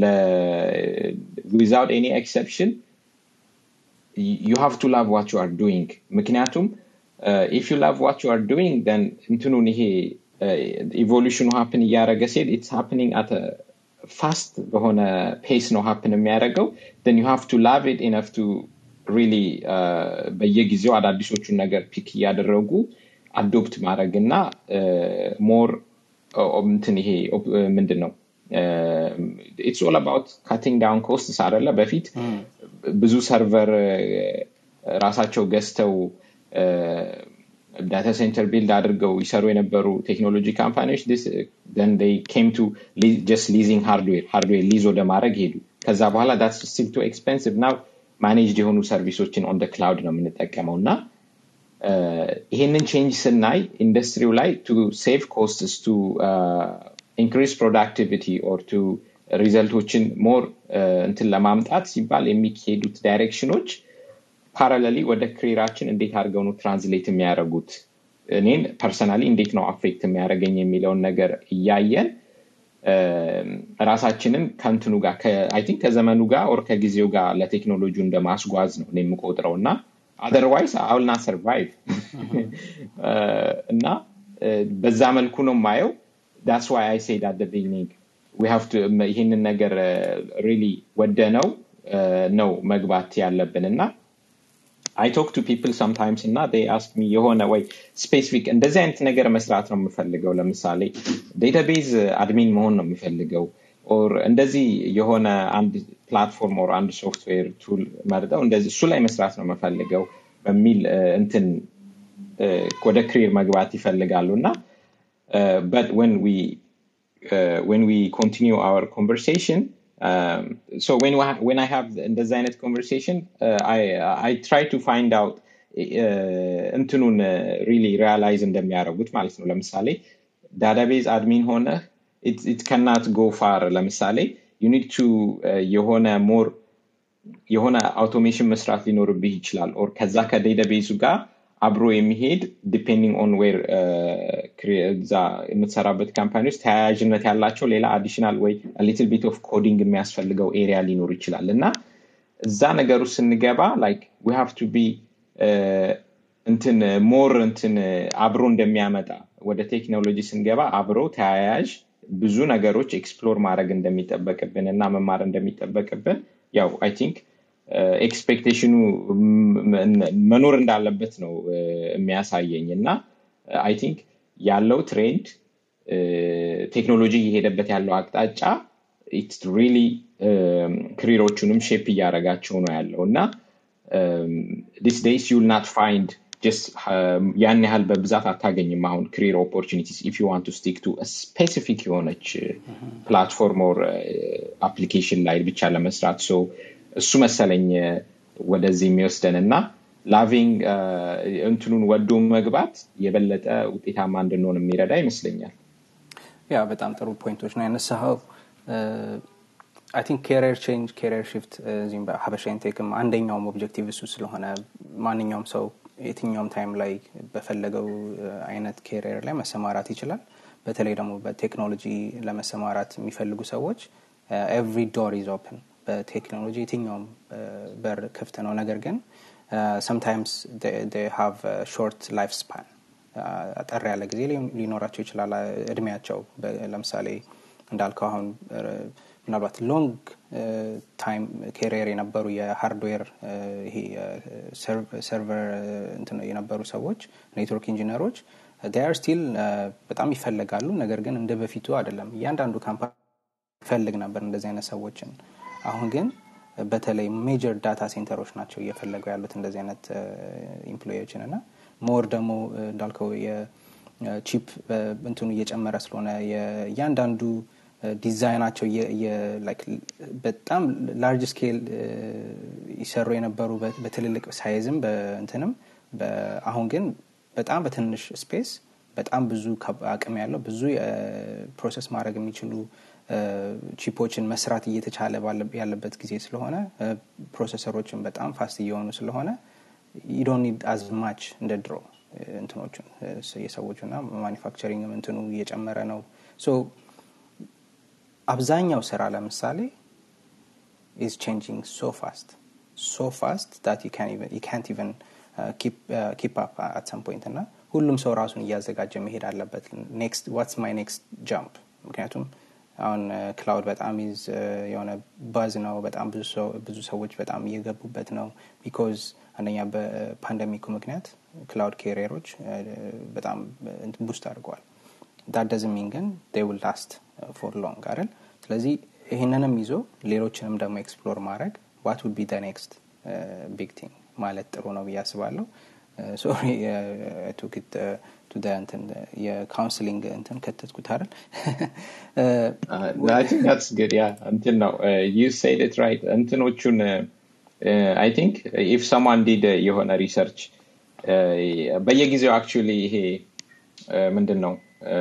ዊዛውት ኤኒ ኤክሰፕሽን you have to love what you are doing ምክንያቱም uh, if you love what you are doing then እንትኑን ይሄ ኢቮሉሽኑ ሀፕን እያደረገ ሲሄድ ኢትስ ሃፕኒንግ አት ፋስት በሆነ ፔስ ነው ሀፕን የሚያደርገው then you have to love it enough to really uh, በየጊዜው አዳዲሶቹን ነገር ፒክ እያደረጉ አዶፕት ማድረግ እና ሞር እንትን ይሄ ኦፕ- ምንድን ነው ኢትስ ኦል አባውት ካቲንግ ዳውን ኮስትስ አደለ በፊት ብዙ ሰርቨር ራሳቸው ገዝተው ዳታ ሴንተር ቢልድ አድርገው ይሰሩ የነበሩ ቴክኖሎጂ ካምፓኒዎች ኬም ቱ ጀስት ሊዚንግ ሃርድዌር ሃርድዌር ሊዝ ወደ ማድረግ ሄዱ ከዛ በኋላ ዳትስ ስቲል ቱ ኤክስፔንሲቭ ናው ማኔጅድ የሆኑ ሰርቪሶችን ኦን ክላውድ ነው የምንጠቀመው እና ይሄንን ቼንጅ ስናይ ኢንዱስትሪው ላይ ቱ ሴቭ ኮስትስ ቱ ኢንክሪዝ ፕሮዳክቲቪቲ ኦር ቱ ሪዘልቶችን ሞር እንትን ለማምጣት ሲባል የሚካሄዱት ዳይሬክሽኖች ፓራለሊ ወደ ክሪራችን እንዴት አድርገው ነው ትራንስሌት የሚያደርጉት እኔን ፐርሰናሊ እንዴት ነው አፌክት የሚያደርገኝ የሚለውን ነገር እያየን ራሳችንን ከንትኑ ጋር አይ ቲንክ ከዘመኑ ጋር ኦር ከጊዜው ጋር ለቴክኖሎጂ እንደማስጓዝ ነው እኔ የምቆጥረው እና አደርዋይስ አውልና ሰርቫይቭ እና በዛ መልኩ ነው የማየው ዳስ ዋይ አይ ሴድ አት ቢግኒንግ ይህንን ነገር ሪሊ ወደ ነው ነው መግባት ያለብን እና አይ ቶክ ቱ ፒፕል ሰምታይምስ እና አስክ ሚ የሆነ ወይ ስፔሲፊክ እንደዚህ አይነት ነገር መስራት ነው የምፈልገው ለምሳሌ ዴታቤዝ አድሚን መሆን ነው የምፈልገው ኦር እንደዚህ የሆነ አንድ ፕላትፎርም ኦር አንድ ሶፍትዌር ቱል መርጠው እንደዚህ እሱ ላይ መስራት ነው የምፈልገው በሚል እንትን ወደ ክሪር መግባት ይፈልጋሉ እና but when we uh, when we continue our conversation um, so when we when I have እንደዚ አይነት conversation uh, I I try to find out እንትኑን ሪሊ ሪያላይዝ እንደሚያደርጉት ማለት ነው ለምሳሌ ዳታቤዝ አድሚን ሆነ ኢት ከናት ጎ ፋር ለምሳሌ ዩ ኒድ ቱ የሆነ ሞር የሆነ አውቶሜሽን መስራት ሊኖርብህ ይችላል ኦር ከዛ ከዴታቤዙ ጋር አብሮ የሚሄድ ዲፔንዲንግ ኦን ዌር እዛ የምትሰራበት ካምፓኒ ውስጥ ተያያዥነት ያላቸው ሌላ አዲሽናል ወይ ሊትል ቢት ኦፍ ኮዲንግ የሚያስፈልገው ኤሪያ ሊኖር ይችላል እና እዛ ነገር ውስጥ ስንገባ ላይክ ዊ ሃቭ ቱ ቢ እንትን ሞር እንትን አብሮ እንደሚያመጣ ወደ ቴክኖሎጂ ስንገባ አብሮ ተያያዥ ብዙ ነገሮች ኤክስፕሎር ማድረግ እንደሚጠበቅብን እና መማር እንደሚጠበቅብን ያው አይ ቲንክ ኤክስፔክቴሽኑ መኖር እንዳለበት ነው የሚያሳየኝ እና አይ ቲንክ ያለው ትሬንድ ቴክኖሎጂ እየሄደበት ያለው አቅጣጫ ኢትስ ሪሊ ክሪሮቹንም ሼፕ እያደረጋቸው ነው ያለው እና ዲስ ዴይስ ዩል ናት ፋይንድ ያን ያህል በብዛት አታገኝም አሁን ክሪር ኦፖርቹኒቲስ ኢፍ ዩ ዋንት ስቲክ ቱ ስፔሲፊክ የሆነች ፕላትፎርም ኦር አፕሊኬሽን ላይ ብቻ ለመስራት ሶ እሱ መሰለኝ ወደዚህ የሚወስደን እና ላቪንግ እንትኑን ወዶ መግባት የበለጠ ውጤታማ እንድንሆን የሚረዳ ይመስለኛል ያ በጣም ጥሩ ፖይንቶች ነው ያነሳኸው አይ ቲንክ ኬሪየር ቼንጅ ኬሪየር ሽፍት እዚህም በሀበሻ ኢንቴክም አንደኛውም ኦብጀክቲቭ እሱ ስለሆነ ማንኛውም ሰው የትኛውም ታይም ላይ በፈለገው አይነት ኬሪየር ላይ መሰማራት ይችላል በተለይ ደግሞ በቴክኖሎጂ ለመሰማራት የሚፈልጉ ሰዎች ኤቭሪ ዶር ኢዝ ኦፕን በቴክኖሎጂ የትኛውም በር ክፍት ነው ነገር ግን ሰምታይምስ ሃቭ ሾርት ላይፍ ስፓን አጠር ያለ ጊዜ ሊኖራቸው ይችላል እድሜያቸው ለምሳሌ እንዳልከው አሁን ምናልባት ሎንግ ታይም ኬሪየር የነበሩ የሃርድዌር ይሄ ሰርቨር የነበሩ ሰዎች ኔትወርክ ኢንጂነሮች ር ስቲል በጣም ይፈለጋሉ ነገር ግን እንደ በፊቱ አይደለም እያንዳንዱ ካምፓኒ ይፈልግ ነበር እንደዚህ አይነት ሰዎችን አሁን ግን በተለይ ሜጀር ዳታ ሴንተሮች ናቸው እየፈለጉ ያሉት እንደዚህ አይነት ኢምፕሎዎችን እና ሞር ደግሞ እንዳልከው የቺፕ እንትኑ እየጨመረ ስለሆነ እያንዳንዱ ዲዛይናቸው በጣም ላርጅ ስኬል ይሰሩ የነበሩ በትልልቅ ሳይዝም በእንትንም አሁን ግን በጣም በትንሽ ስፔስ በጣም ብዙ አቅም ያለው ብዙ ፕሮሰስ ማድረግ የሚችሉ ቺፖችን መስራት እየተቻለ ያለበት ጊዜ ስለሆነ ፕሮሰሰሮችን በጣም ፋስት እየሆኑ ስለሆነ ዩዶን ኒድ አዝ ማች እንደ ድሮ እንትኖቹን የሰዎቹ ና ማኒፋክቸሪንግ እንትኑ እየጨመረ ነው አብዛኛው ስራ ለምሳሌ ኢዝ ቼንጂንግ ሶ ፋስት ሶ ፋስት ዳት ካንት ኢቨን ኪፕ አፕ አት ሰም ፖይንት እና ሁሉም ሰው ራሱን እያዘጋጀ መሄድ አለበት ኔክስት ዋትስ ማይ ኔክስት ጃምፕ ምክንያቱም አሁን ክላውድ በጣም ይዝ የሆነ ባዝ ነው በጣም ብዙ ሰዎች በጣም እየገቡበት ነው ቢኮዝ አንደኛ በፓንደሚኩ ምክንያት ክላውድ ኬሪየሮች በጣም ቡስት አድርገዋል ዳደዝሚን ግን ዴውል ላስት ፎር ሎንግ አይደል ስለዚህ ይህንንም ይዞ ሌሎችንም ደግሞ ኤክስፕሎር ማድረግ ዋት ውድ ቢ ደ ኔክስት ቢግ ቲንግ ማለት ጥሩ ነው ብዬ አስባለሁ ሶሪ ቱክት እንትን የካውንስሊንግ እንትን ከተትኩት አይደል እንትን ነው ዩ ሴድ ኢት ራይት እንትኖቹን አይ ቲንክ ኢፍ ሰማን ዲድ የሆነ ሪሰርች በየጊዜው አክቹዋሊ ይሄ ምንድን ነው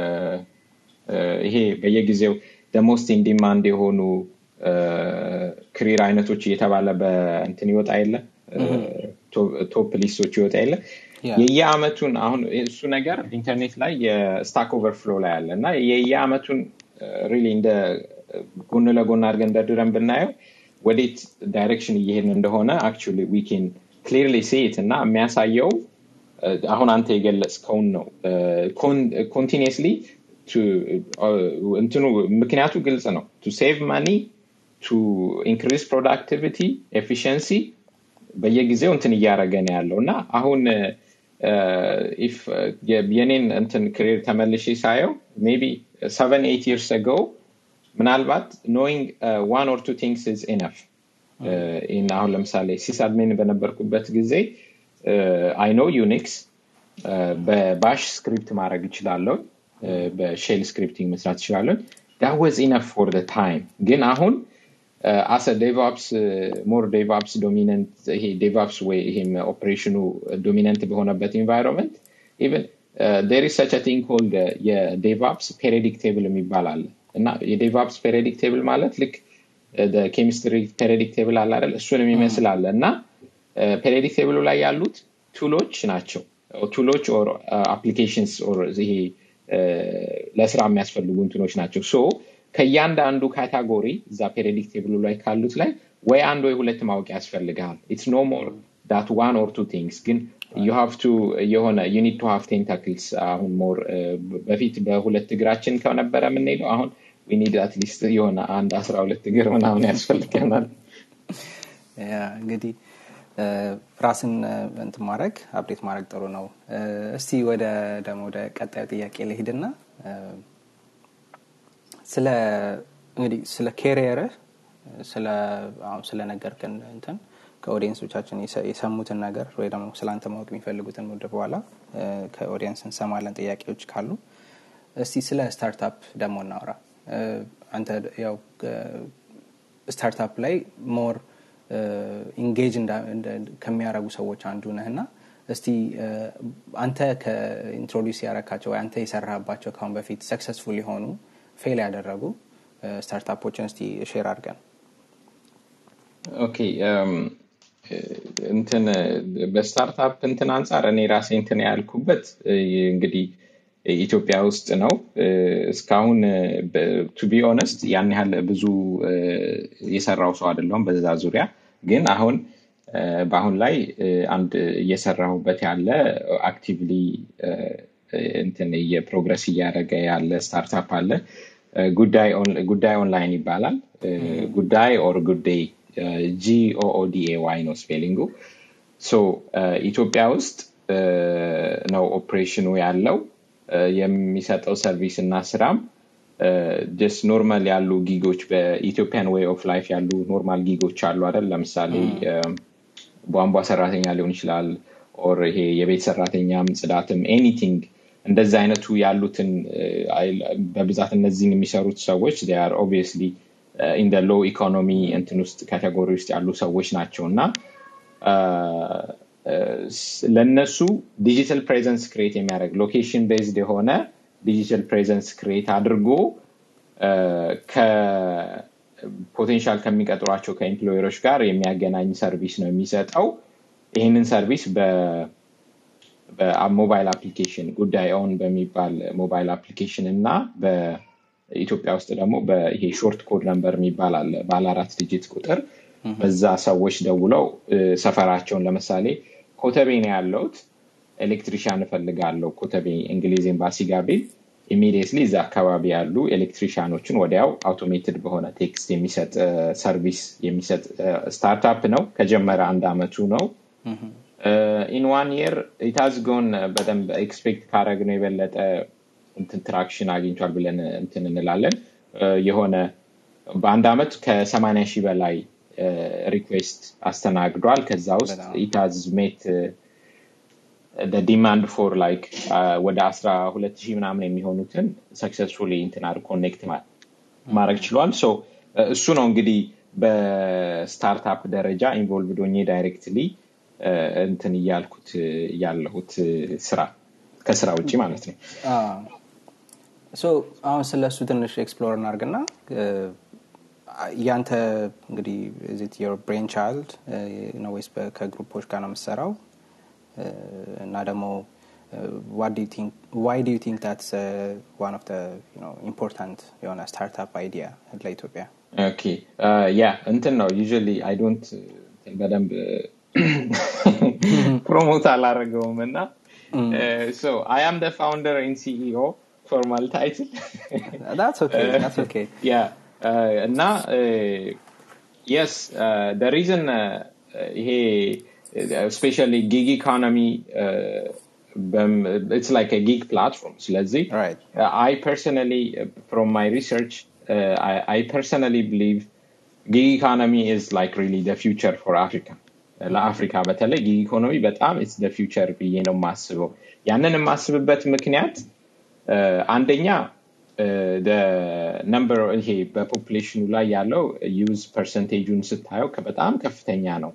ይሄ በየጊዜው ደሞስት ኢንዲማንድ የሆኑ ክሪር አይነቶች እየተባለ በእንትን ይወጣ የለ ቶፕ ሊስቶች ይወጣ የለ የየአመቱን አሁን እሱ ነገር ኢንተርኔት ላይ የስታክ ኦቨርፍሎ ላይ አለ እና የየአመቱን ሪሊ እንደ ጎን ለጎን አድርገን ደርድረን ብናየው ወዴት ዳይሬክሽን እየሄድን እንደሆነ አክቹዋሊ ዊኬን ክሊርሊ ሴት እና የሚያሳየው አሁን አንተ የገለጽከውን ነው ኮንቲኒስሊ እንትኑ ምክንያቱ ግልጽ ነው ቱ ሴቭ ማኒ ቱ ኢንክሪዝ ፕሮዳክቲቪቲ ኤፊሽንሲ በየጊዜው እንትን እያደረገ ነው ያለው እና አሁን የኔን እንትን ክሬር ተመልሼ ሳየው ሜቢ ሰቨን ኤት ይርስ አገው ምናልባት ኖይንግ ዋን ኦር ቱ ቲንግስ ኢዝ ኢነፍ ይህን አሁን ለምሳሌ ሲስ አድሜን በነበርኩበት ጊዜ አይ ኖ ዩኒክስ በባሽ ስክሪፕት ማድረግ ይችላለሁ በሼል ስክሪፕቲንግ መስራት ይችላለሁ ዳት ወዝ ኢነፍ ፎር ታይም ግን አሁን አሰ ዴቫፕስ ሞር ዴቫፕስ ዶሚነንት ይሄ ዴቫፕስ ወይ ይሄም ኦፕሬሽኑ ዶሚነንት በሆነበት ኢንቫይሮንመንት ኢቨን ዴር ሰች ቲንግ ኮልድ የዴቫፕስ ፔሪዲክ ቴብል የሚባል አለ እና የዴቫፕስ ፔሪዲክ ቴብል ማለት ልክ ኬሚስትሪ ፔሪዲክ ቴብል አለ አይደል እሱን የሚመስል አለ እና ፔሪዲክ ቴብሉ ላይ ያሉት ቱሎች ናቸው ቱሎች ኦር አፕሊኬሽንስ ኦር ይሄ ለስራ የሚያስፈልጉ እንትኖች ናቸው ሶ ከእያንዳንዱ ካታጎሪ እዛ ፔሪዲክ ቴብሉ ላይ ካሉት ላይ ወይ አንድ ወይ ሁለት ማወቅ ያስፈልግሃል ኢትስ ኖ ሞር ዳት ዋን ኦር ቱ ቲንግስ ግን ዩ ሃቭ ቱ የሆነ ዩኒድ ቱ ሃቭ ቴንታክልስ አሁን ሞር በፊት በሁለት እግራችን ከነበረ የምንሄደው አሁን ዊኒድ አትሊስት የሆነ አንድ አስራ ሁለት እግር ምናምን ያስፈልገናል እንግዲህ ራስን እንት ማድረግ አፕዴት ማድረግ ጥሩ ነው እስቲ ወደ ደግሞ ወደ ቀጣዩ ጥያቄ ልሂድና ስለ እንግዲህ ስለ ኬሪየርህ ስለ አሁን ስለ ነገርክን እንትን ከኦዲየንሶቻችን የሰሙትን ነገር ወይ ደግሞ ስለ አንተ ማወቅ የሚፈልጉትን ወደ በኋላ ከኦዲየንስ እንሰማለን ጥያቄዎች ካሉ እስቲ ስለ ስታርታፕ ደግሞ እናውራ አንተ ያው ስታርታፕ ላይ ሞር ኢንጌጅ ከሚያደረጉ ሰዎች አንዱ ነህና እስቲ አንተ ከኢንትሮዲስ ያረካቸው ወይ አንተ የሰራህባቸው ካሁን በፊት ሰክሰስፉል የሆኑ ፌል ያደረጉ ስታርታፖችን እስቲ ሼር አድርገን ኦኬ እንትን በስታርታፕ እንትን አንጻር እኔ ራሴ እንትን ያልኩበት እንግዲህ ኢትዮጵያ ውስጥ ነው እስካሁን ቱ ቢ ኦነስት ያን ያህል ብዙ የሰራው ሰው አይደለውም በዛ ዙሪያ ግን አሁን በአሁን ላይ አንድ እየሰራሁበት ያለ አክቲቭሊ እንትን የፕሮግረስ እያደረገ ያለ ስታርታፕ አለ ጉዳይ ኦንላይን ይባላል ጉዳይ ኦር ጉዴይ ጂኦኦዲኤ ዋይ ነው ስፔሊንጉ ሶ ኢትዮጵያ ውስጥ ነው ኦፕሬሽኑ ያለው የሚሰጠው ሰርቪስ እና ስራም ጀስት ኖርማል ያሉ ጊጎች በኢትዮጵያን ዌይ ኦፍ ላይፍ ያሉ ኖርማል ጊጎች አሉ አይደል ለምሳሌ ቧንቧ ሰራተኛ ሊሆን ይችላል ኦር ይሄ የቤት ሰራተኛም ጽዳትም ኤኒቲንግ እንደዚ አይነቱ ያሉትን በብዛት እነዚህን የሚሰሩት ሰዎች ር ኦብቪየስሊ ኢንደ ሎ ኢኮኖሚ እንትን ውስጥ ካቴጎሪ ውስጥ ያሉ ሰዎች ናቸው እና ለእነሱ ዲጂታል ፕሬዘንስ ክሬት የሚያደርግ ሎኬሽን ቤዝድ የሆነ ዲጂታል ፕሬዘንስ ክሬት አድርጎ ከፖቴንሻል ከሚቀጥሯቸው ከኤምፕሎየሮች ጋር የሚያገናኝ ሰርቪስ ነው የሚሰጠው ይህንን ሰርቪስ በሞባይል አፕሊኬሽን ጉዳይ ኦን በሚባል ሞባይል አፕሊኬሽን እና በኢትዮጵያ ውስጥ ደግሞ ይሄ ሾርት ኮድ ነንበር የሚባል አለ ባለ አራት ዲጂት ቁጥር በዛ ሰዎች ደውለው ሰፈራቸውን ለምሳሌ ኮተቤ ነው ያለውት ኤሌክትሪሽያን እፈልጋለሁ ኮተቤ እንግሊዝ ኤምባሲ ጋር ቢል ኢሚዲየትሊ እዚ አካባቢ ያሉ ኤሌክትሪሽያኖችን ወዲያው አውቶሜትድ በሆነ ቴክስት የሚሰጥ ሰርቪስ የሚሰጥ ስታርታፕ ነው ከጀመረ አንድ አመቱ ነው ኢን ዋን የር ኢታዝ ጎን በደንብ ኤክስፔክት ካረግ ነው የበለጠ እንትን ትራክሽን አግኝቷል ብለን እንትን እንላለን የሆነ በአንድ አመት ከሰማኒያ ሺህ በላይ ሪኩዌስት አስተናግዷል ከዛ ውስጥ ኢታዝ ሜት ዲማንድ ፎር ላይክ ወደ አስራ ሁለት ሺህ ምናምን የሚሆኑትን ሰክሰስፉሊ እንትናር ኮኔክት ማድረግ ችሏል እሱ ነው እንግዲህ በስታርታፕ ደረጃ ኢንቮልቭ ዶኜ ዳይሬክትሊ እንትን እያልኩት ያለሁት ስራ ከስራ ውጭ ማለት ነው አሁን ስለ እሱ ትንሽ ኤክስፕሎር እናርግና ያንተ እንግዲህ ዚት ዮር ብሬን ቻይልድ ነው ወይስ ከግሩፖች ጋር ነው የምሰራው እና ደግሞ ዋይ ዱ ዩ ቲንክ ታትስ ዋን ኦፍ ኢምፖርታንት የሆነ ስታርታፕ አይዲያ ለኢትዮጵያ ኦኬ ያ እንትን ነው ዩዥሊ አይ ዶንት በደንብ ፕሮሞት አላደረገውም እና ሶ አይ አም ደ ፋውንደር ኢን ሲኢኦ ፎርማል ታይትል ያ እና የስ ደ ሪዝን ይሄ ስፔሻሊ ጊግ ኢኮኖሚ it's like a gig platform ስለዚህ right. uh, I personally uh, from my research uh, I, I personally believe gig economy is like really the future for Africa ለአፍሪካ በተለይ ጊግ ኢኮኖሚ በጣም ኢትስ ደ ፊውቸር ብዬ ነው የማስበው ያንን የማስብበት ምክንያት አንደኛ ነምበር ይሄ በፖፕሌሽኑ ላይ ያለው ዩዝ ፐርሰንቴጁን ስታየው በጣም ከፍተኛ ነው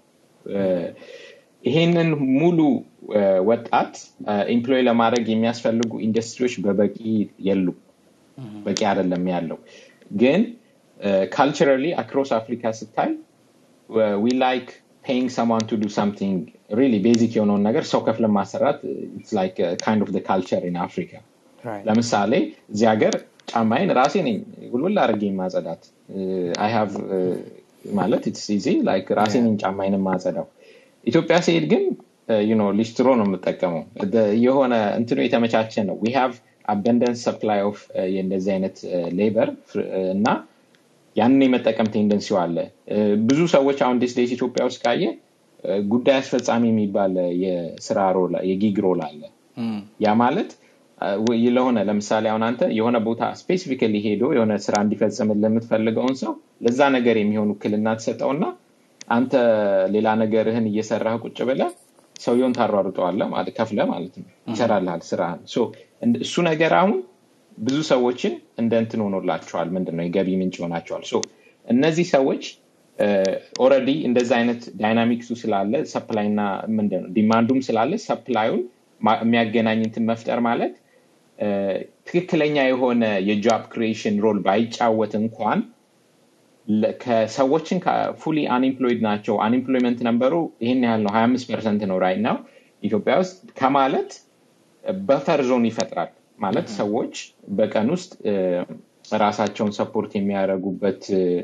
ይሄንን ሙሉ ወጣት ኤምፕሎይ ለማድረግ የሚያስፈልጉ ኢንዱስትሪዎች በበቂ የሉ በቂ አይደለም ያለው ግን ካልቸራሊ አክሮስ አፍሪካ ስታይ ዊ ላይክ ፔይንግ ሰማን ቱ ዱ ሳምቲንግ ሪሊ ቤዚክ የሆነውን ነገር ሰው ከፍለን ማሰራት ላይክ ካይንድ ኦፍ ካልቸር ኢን አፍሪካ ለምሳሌ እዚህ ሀገር ጫማይን ራሴ ነኝ ጉልብል አድርጌ ማጸዳት አይ ሃቭ ማለት ኢትስ ኢዚ ላይክ ራሴ ነኝ ጫማይን ማጸዳው ኢትዮጵያ ሲሄድ ግን ዩኖ ሊስትሮ ነው የምጠቀመው የሆነ እንትኑ የተመቻቸ ነው ዊ ሃቭ አበንደንስ ሰፕላይ ኦፍ የእንደዚህ አይነት ሌበር እና ያንን የመጠቀም ቴንደንሲው አለ ብዙ ሰዎች አሁን ዲስ ዴይስ ኢትዮጵያ ውስጥ ካየ ጉዳይ አስፈጻሚ የሚባል የስራ ሮል የጊግ ሮል አለ ያ ማለት ለሆነ ለምሳሌ አሁን አንተ የሆነ ቦታ ስፔሲፊካሊ ሄዶ የሆነ ስራ እንዲፈጽምን ለምትፈልገውን ሰው ለዛ ነገር የሚሆን ውክልና ትሰጠውና አንተ ሌላ ነገርህን እየሰራህ ቁጭ ብለ ሰውየውን ታሯሩጠዋለ ማለት ከፍለ ማለት ነው ይሰራልሃል ስራህን እሱ ነገር አሁን ብዙ ሰዎችን እንደ እንትን ሆኖላቸዋል ምንድነው የገቢ ምንጭ ሆናቸዋል እነዚህ ሰዎች ኦረዲ እንደዚ አይነት ዳይናሚክሱ ስላለ ሰፕላይና ምንድነው ዲማንዱም ስላለ ሰፕላዩን የሚያገናኝ እንትን መፍጠር ማለት ትክክለኛ የሆነ የጆብ ክሪኤሽን ሮል ባይጫወት እንኳን ከሰዎችን ፉሊ አንኤምፕሎይድ ናቸው አንኤምፕሎይመንት ነበሩ ይህን ያህል ነው ሀያ አምስት ፐርሰንት ነው ራይ ነው ኢትዮጵያ ውስጥ ከማለት በፈር ዞን ይፈጥራል ማለት ሰዎች በቀን ውስጥ ራሳቸውን ሰፖርት የሚያደርጉበት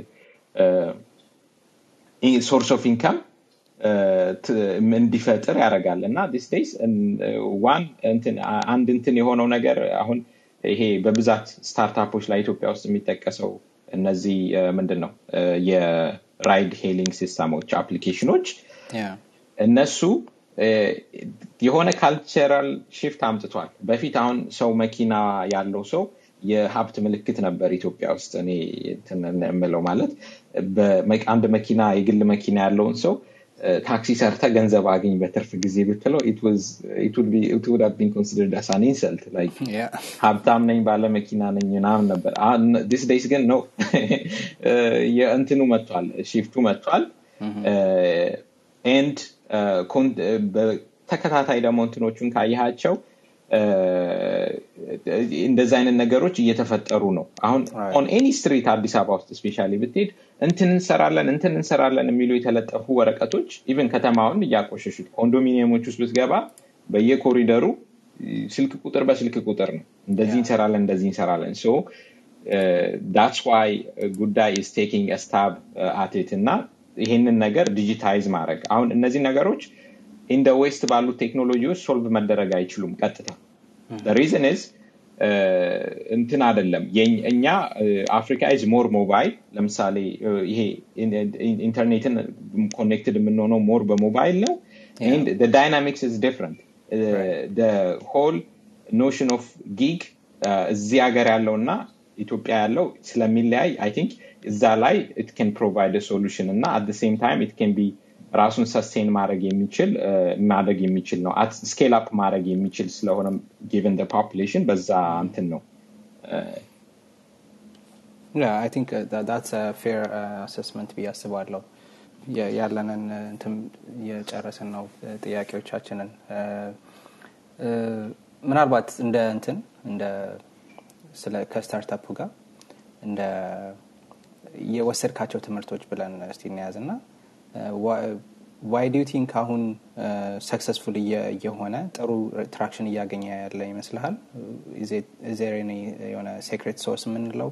ሶርስ ኦፍ ኢንካም እንዲፈጥር ያደርጋል እና ዲስ ዴይስ ዋን አንድ እንትን የሆነው ነገር አሁን ይሄ በብዛት ስታርታፖች ላይ ኢትዮጵያ ውስጥ የሚጠቀሰው እነዚህ ምንድን ነው የራይድ ሄሊንግ ሲስተሞች አፕሊኬሽኖች እነሱ የሆነ ካልቸራል ሽፍት አምጥቷል በፊት አሁን ሰው መኪና ያለው ሰው የሀብት ምልክት ነበር ኢትዮጵያ ውስጥ እኔ የምለው ማለት አንድ መኪና የግል መኪና ያለውን ሰው ታክሲ ሰርተ ገንዘብ አገኝ በትርፍ ጊዜ ብትለው ቢን ኮንሲደርድ አሳን ኢንሰልት ሀብታም ነኝ ባለ መኪና ነኝ ምናምን ነበር ዲስ ዴይስ ግን ነው የእንትኑ መጥቷል ሽፍቱ መጥቷል ኤንድ ተከታታይ ደግሞ እንትኖቹን ካየሃቸው እንደዚ አይነት ነገሮች እየተፈጠሩ ነው አሁን ኦን ኤኒ ስትሪት አዲስ አበባ ውስጥ ስፔሻ ብትሄድ እንትን እንሰራለን እንትን እንሰራለን የሚሉ የተለጠፉ ወረቀቶች ኢቨን ከተማውን እያቆሸሹት ኮንዶሚኒየሞች ውስጥ ብትገባ በየኮሪደሩ ስልክ ቁጥር በስልክ ቁጥር ነው እንደዚህ እንሰራለን እንደዚህ እንሰራለን ሶ ዳትስ ዋይ ጉዳይ ኢስ ቴኪንግ ስታብ አቴት እና ይሄንን ነገር ዲጂታይዝ ማድረግ አሁን እነዚህ ነገሮች ኢንደ ዌስት ባሉት ቴክኖሎጂዎች ሶልቭ መደረግ አይችሉም ቀጥታ ሪዝን ዝ እንትን አደለም እኛ አፍሪካ ኢዝ ሞር ሞባይል ለምሳሌ ይሄ ኢንተርኔትን ኮኔክትድ የምንሆነው ሞር በሞባይል ነው ዳይናሚክስ ኢዝ ዲፍረንት ሆል ኖሽን ኦፍ ጊግ እዚህ ሀገር ያለው እና ኢትዮጵያ ያለው ስለሚለያይ አይ ቲንክ እዛ ላይ ኢት ን ፕሮቫይድ ሶሉሽን እና አት ሴም ታይም ኢት ን ቢ ራሱን ሰስቴን ማድረግ የሚችል ማድረግ የሚችል ነው ስኬል አፕ ማድረግ የሚችል ስለሆነ ጊቨን ፖፕሌሽን በዛ እንትን ነው አይ ቲንክ ዳትስ ፌር አሰስመንት ብዬ አስባለሁ ያለንን እንትን እየጨረስን ነው ጥያቄዎቻችንን ምናልባት እንደ እንትን እንደ ስለ ከስታርታፑ ጋር እንደ የወሰድካቸው ትምህርቶች ብለን እስቲ እንያዝ ና ዋይ ዱ ቲንክ አሁን ሰክሰስፉል እየሆነ ጥሩ ትራክሽን እያገኘ ያለ ይመስልሃል ዜር የሆነ ሴክሬት ሶርስ የምንለው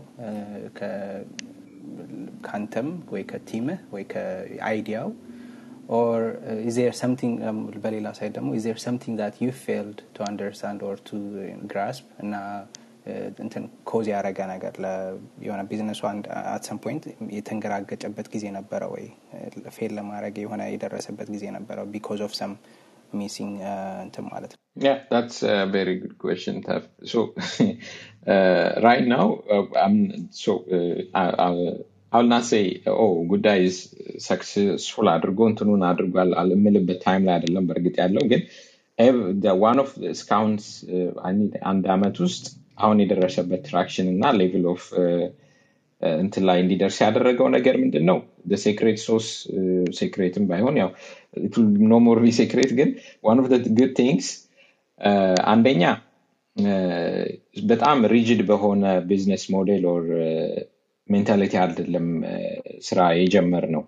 ከአንተም ወይ ከቲምህ ወይ ከአይዲያው or uh, is there something um, በሌላ ሳይድ ደግሞ is there something that you failed to understand or to uh, grasp እና እንትን ኮዝ ያደረገ ነገር የሆነ ቢዝነሱ አት ሰም ፖይንት የተንገራገጨበት ጊዜ ነበረ ወይ ፌል ለማድረግ የሆነ የደረሰበት ጊዜ ነበረው ቢኮዝ ኦፍ ሰም ሚሲንግ እንትን ማለት ነው Yeah, that's a very good question, Taf. So, uh, right now, uh, I'm so uh, I, I, I'll not say, oh, ጉዳይ ሰክሰስፉል አድርጎ እንትኑን አድርጓል የምልበት ታይም ላይ አይደለም በእርግጥ ያለው ግን ዋን ኦፍ እስካሁን አንድ አመት ውስጥ አሁን የደረሰበት ትራክሽን እና ሌቭል ኦፍ እንትን ላይ እንዲደርስ ያደረገው ነገር ምንድን ነው ሴክሬት ሶስ ሴክሬትም ባይሆን ያው ኖ ሞር ቢ ሴክሬት ግን ዋን ኦፍ ጉድ ቲንግስ አንደኛ በጣም ሪጅድ በሆነ ቢዝነስ ሞዴል ኦር ሜንታሊቲ አይደለም ስራ የጀመር ነው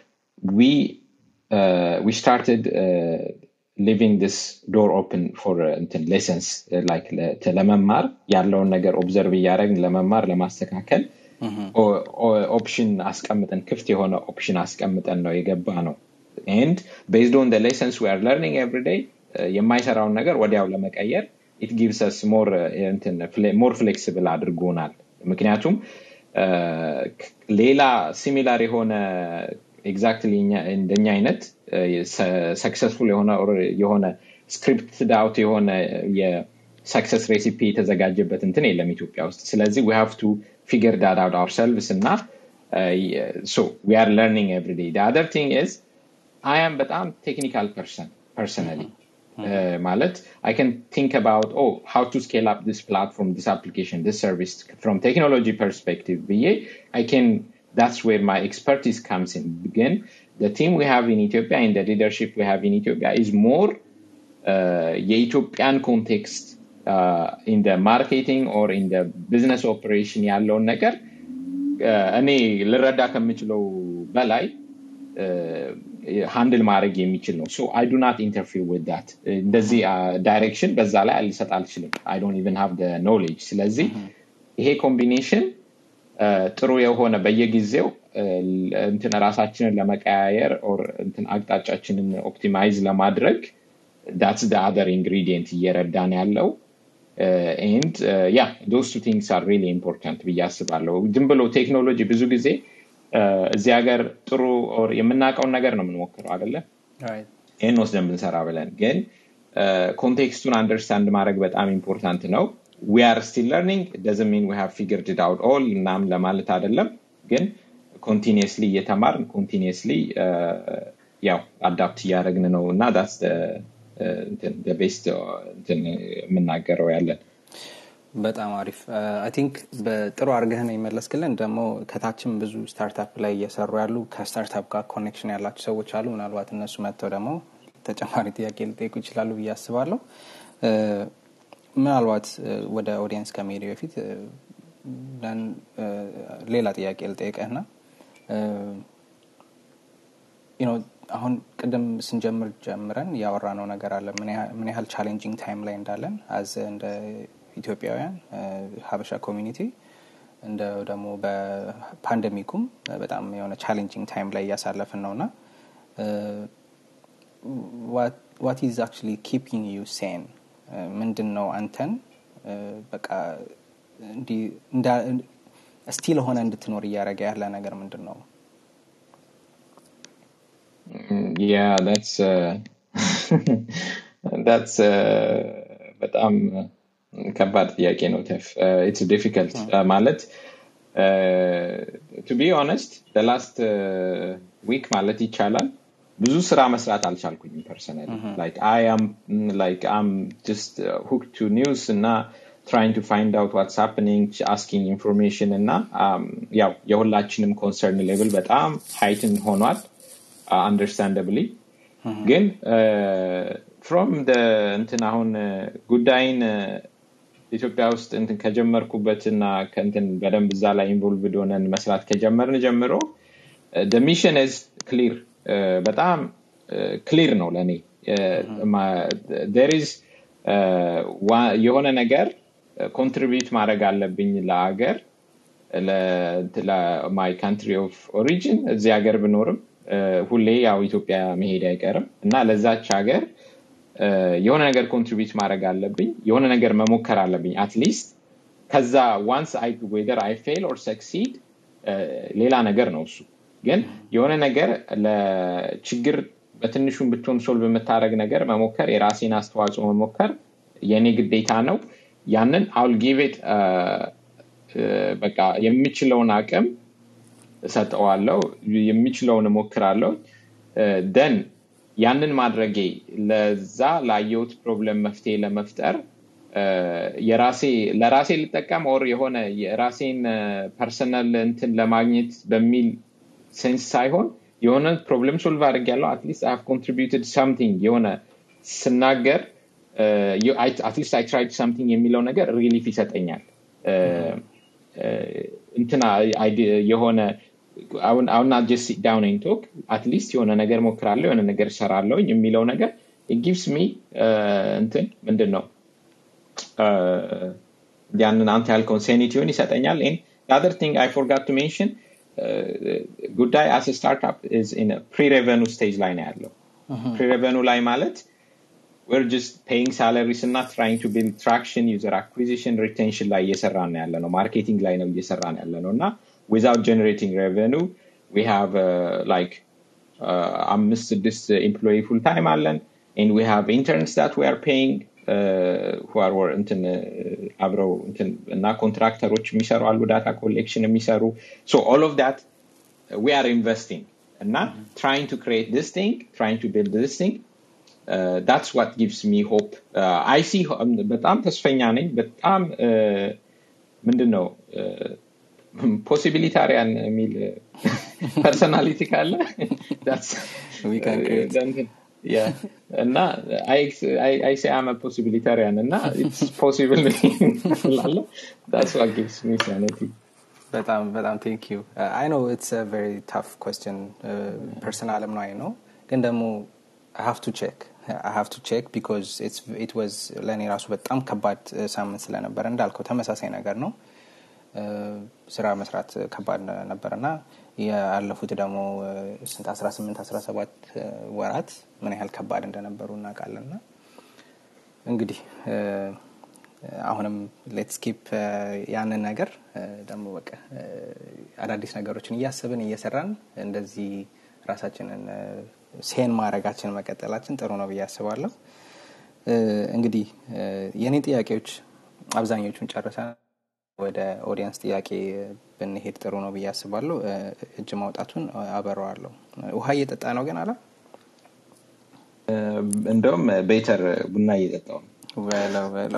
ዊ ስታርትድ ሊቪንግ ዲስ ዶር ኦፕን ፎር እንትን ሌሰንስ ላይክ ለመማር ያለውን ነገር ኦብዘርቭ እያደረግን ለመማር ለማስተካከል ኦፕሽን አስቀምጠን ክፍት የሆነ ኦፕሽን አስቀምጠን ነው የገባ ነው ኤንድ ቤዝድ ኦን ሌሰንስ ዊ አር ለርኒንግ ኤቭሪዴይ የማይሰራውን ነገር ወዲያው ለመቀየር ኢት ጊቭስ ስ ሞር ፍሌክሲብል አድርጎናል ምክንያቱም ሌላ ሲሚላር የሆነ ኤግዛክትሊ እንደኛ አይነት ሰክሰስፉል የሆነ የሆነ ስክሪፕትድ አውት የሆነ የሰክሰስ ሬሲፒ የተዘጋጀበት እንትን የለም ኢትዮጵያ ውስጥ ስለዚህ ዊ ሃቭ ቱ ፊገር ዳት አውት አውርሰልቭስ እና ሶ ዊ አር ለርኒንግ ኤቭሪ ዴይ አደር ቲንግ ኢዝ አይ አም በጣም ቴክኒካል ፐርሰን ፐርሰናሊ ማለት I can think about, oh, how to scale up this platform, this application, this service from technology perspective. I can, that's where my expertise comes in. Again, the team we have in Ethiopia and the leadership we have in Ethiopia is more uh, የኢትዮጵያን ኮንቴክስት in the marketing or in the business operation ያለውን ነገር እኔ ልረዳ ከምችለው በላይ ሃንድል ማድረግ የሚችል ነው ሶ አይ ዱ ናት ኢንተርፊር ዊት ዳት እንደዚህ ዳይሬክሽን በዛ ላይ ልሰጥ አልችልም አይ ዶንት ኢቨን ሃቭ ኖሌጅ ስለዚህ ይሄ ኮምቢኔሽን ጥሩ የሆነ በየጊዜው እንትን ራሳችንን ለመቀያየር ኦር እንትን አቅጣጫችንን ኦፕቲማይዝ ለማድረግ ዳትስ ደ አደር ኢንግሪዲየንት እየረዳን ያለው ኤንድ ያ ዶስ ቱ ቲንግስ አር ሪሊ ኢምፖርታንት ብዬ አስባለሁ ዝም ብሎ ቴክኖሎጂ ብዙ ጊዜ እዚህ ሀገር ጥሩ የምናውቀውን ነገር ነው የምንሞክረው አደለ ይህን ወስደን ብንሰራ ብለን ግን ኮንቴክስቱን አንደርስታንድ ማድረግ በጣም ኢምፖርታንት ነው ዊ አር ስቲል ለርኒንግ ደዝን ሚን ዊ ፊገርድ አውት ኦል እናም ለማለት አይደለም ግን ኮንቲኒስሊ እየተማርን ኮንቲኒስሊ ያው አዳፕት እያደረግን ነው እና ዳስ ቤስት የምናገረው ያለን በጣም አሪፍ አይ ቲንክ በጥሩ አርገህን የመለስክልን ደግሞ ከታችም ብዙ ስታርታፕ ላይ እየሰሩ ያሉ ከስታርታፕ ጋር ኮኔክሽን ያላቸው ሰዎች አሉ ምናልባት እነሱ መጥተው ደግሞ ተጨማሪ ጥያቄ ሊጠይቁ ይችላሉ ብዬ አስባለሁ ምናልባት ወደ ኦዲየንስ ከመሄድ በፊት ሌላ ጥያቄ ልጠይቀህና አሁን ቅድም ስንጀምር ጀምረን ያወራ ነው ነገር አለ ምን ያህል ቻሌንጂንግ ታይም ላይ እንዳለን አዝ እንደ ኢትዮጵያውያን ሀበሻ ኮሚኒቲ እንደ ደግሞ በፓንደሚኩም በጣም የሆነ ቻሌንጂንግ ታይም ላይ እያሳለፍን ነው እና ዋት ኢዝ አክቹሊ ኪፒንግ ዩ ሴን ምንድን ነው አንተን በቃ ስቲል ሆነ እንድትኖር እያደረገ ያለ ነገር ምንድን ነው yeah that's uh, that's uh, በጣም ከባድ ጥያቄ ነው ተፍ ኢትስ ዲፊከልት ማለት ቱ ቢ ኦነስት ላስት ዊክ ማለት ይቻላል ብዙ ስራ መስራት አልቻልኩኝም ፐርሰናሊ ላይክ አይ አም ላይክ አም ጀስት ሁክ ቱ ኒውስ እና trying to find out what's happening asking information እና ያው የሁላችንም ኮንሰርን ሌቭል በጣም ሃይትን ሆኗል አንደርስታንደብሊ ግን ፍሮም እንትን አሁን ጉዳይን ኢትዮጵያ ውስጥ እንትን ከጀመርኩበትና ከእንትን በደንብ እዛ ላይ ኢንቮልቭድ ሆነን መስራት ከጀመርን ጀምሮ ሚሽን ዝ ክሊር በጣም ክሊር ነው ለእኔ ዴሪዝ የሆነ ነገር ኮንትሪቢዩት ማድረግ አለብኝ ለአገር ማይ ካንትሪ ኦፍ ኦሪጂን እዚህ ሀገር ብኖርም ሁሌ ያው ኢትዮጵያ መሄድ አይቀርም እና ለዛች ሀገር የሆነ ነገር ኮንትሪቢዩት ማድረግ አለብኝ የሆነ ነገር መሞከር አለብኝ አትሊስት ከዛ ዋንስ ዌደር አይ ፌል ኦር ሰክሲድ ሌላ ነገር ነው እሱ ግን የሆነ ነገር ለችግር በትንሹም ብትሆን ሶልቭ የምታደረግ ነገር መሞከር የራሴን አስተዋጽኦ መሞከር የእኔ ግዴታ ነው ያንን አውል ጊቬት በቃ የምችለውን አቅም እሰጠዋለው የሚችለውን እሞክራለሁ ደን ያንን ማድረጌ ለዛ ላየውት ፕሮብለም መፍትሄ ለመፍጠር የራሴ ለራሴ ልጠቀም ኦር የሆነ የራሴን ፐርሰናል እንትን ለማግኘት በሚል ሴንስ ሳይሆን የሆነ ፕሮብለም ሶልቭ አድርግ ያለው አትሊስት አይ ኮንትሪቢዩትድ ሳምቲንግ የሆነ ስናገር አትሊስት አይ ትራይድ ሳምቲንግ የሚለው ነገር ሪሊፍ ይሰጠኛል እንትና የሆነ አሁን አሁን ጀስት ዳውን ን ቶክ አትሊስት የሆነ ነገር ሞክራለሁ የሆነ ነገር እሰራለሁኝ የሚለው ነገር ጊቭስ ሚ እንትን ምንድን ነው ያንን አንተ ያልከውን ሴኒቲውን ይሰጠኛል አር ቲንግ አይ ፎርጋት ቱ ሜንሽን ጉዳይ አስ ስታርትፕ ፕሪ ሬቨኑ ስቴጅ ላይ ነው ያለው ፕሪ ሬቨኑ ላይ ማለት we're just paying salaries እና trying to build traction user acquisition retention ላይ እየሰራ ነው ያለ ነው ማርኬቲንግ ላይ ነው እየሰራ ነው ያለ ነው እና without generating revenue we have uh, like አምስት ስድስት ኤምፕሎይ ፉል ታይም አለን and we have interns that we are paying who are እንትን አብረው እንትን እና ኮንትራክተሮች የሚሰሩ አሉ ዳታ ኮሌክሽን የሚሰሩ so all of that we are investing እና trying to create this thing trying to build this thing uh, that's what gives me hope uh, I see በጣም ተስፈኛ ነኝ በጣም ምንድን ነው ፖሲቢሊታሪያን የሚል ፐርሶናሊቲ ካለ እና አይ ሴ አመ ፖሲቢሊታሪያን እና ኢትስ ፖሲብል ላለ ዳስ ዋት ጊቭስ ሚ ሳኒቲ በጣም በጣም ቴንክ ዩ አይ ኖ ኢትስ ቨሪ ታፍ ኮስችን ፐርሰናልም ነው አይ ነው ግን ደግሞ ሀቭ ቱ ቼክ ሀቭ ቱ ቼክ ቢካዝ ኢት ዋዝ ለእኔ ራሱ በጣም ከባድ ሳምንት ስለነበረ እንዳልከው ተመሳሳይ ነገር ነው ስራ መስራት ከባድ ነበር እና ያለፉት ደግሞ ስንት 18 17 ወራት ምን ያህል ከባድ እንደነበሩ እናውቃለን ና እንግዲህ አሁንም ሌትስ ኪፕ ያንን ነገር ደግሞ በቃ አዳዲስ ነገሮችን እያስብን እየሰራን እንደዚህ ራሳችንን ሴን ማድረጋችን መቀጠላችን ጥሩ ነው ብዬ አስባለሁ እንግዲህ የእኔ ጥያቄዎች አብዛኞቹን ጨርሰ ወደ ኦዲየንስ ጥያቄ ብንሄድ ጥሩ ነው ብዬ አስባለሁ እጅ ማውጣቱን አበረዋለሁ ውሃ እየጠጣ ነው ግን አላ እንደውም ቤተር ቡና እየጠጣው ነው በለው በለው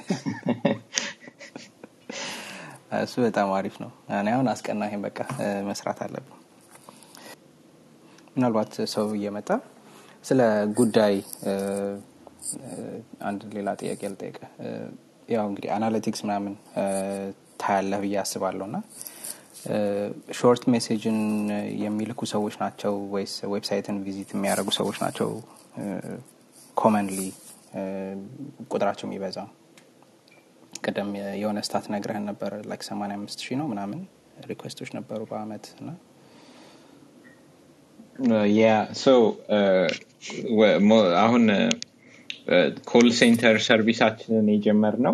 እሱ በጣም አሪፍ ነው እኔ አሁን አስቀና ይሄን በቃ መስራት አለብን ምናልባት ሰው እየመጣ ስለ ጉዳይ አንድ ሌላ ጥያቄ ልጠይቀ ያው እንግዲህ አናሊቲክስ ምናምን ታያለህ ብዬ አስባለሁ እና ሾርት ሜሴጅን የሚልኩ ሰዎች ናቸው ወይስ ዌብሳይትን ቪዚት የሚያደርጉ ሰዎች ናቸው ኮመንሊ ቁጥራቸው የሚበዛው ቅድም የሆነ ስታት ነግረህን ነበር ላይክ 85 ሺህ ነው ምናምን ሪኩዌስቶች ነበሩ በአመት እና ያ ሶ አሁን ኮል ሴንተር ሰርቪሳችንን የጀመር ነው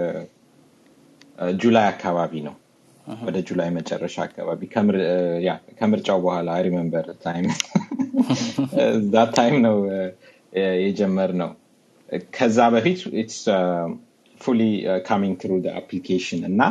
ጁላይ አካባቢ ነው ወደ ጁላይ መጨረሻ አካባቢ ከምርጫው በኋላ ሪመንበር ታይም ዛት ታይም ነው የጀመር ነው ከዛ በፊት ኢትስ ፉሊ ካሚንግ ትሩ አፕሊኬሽን እና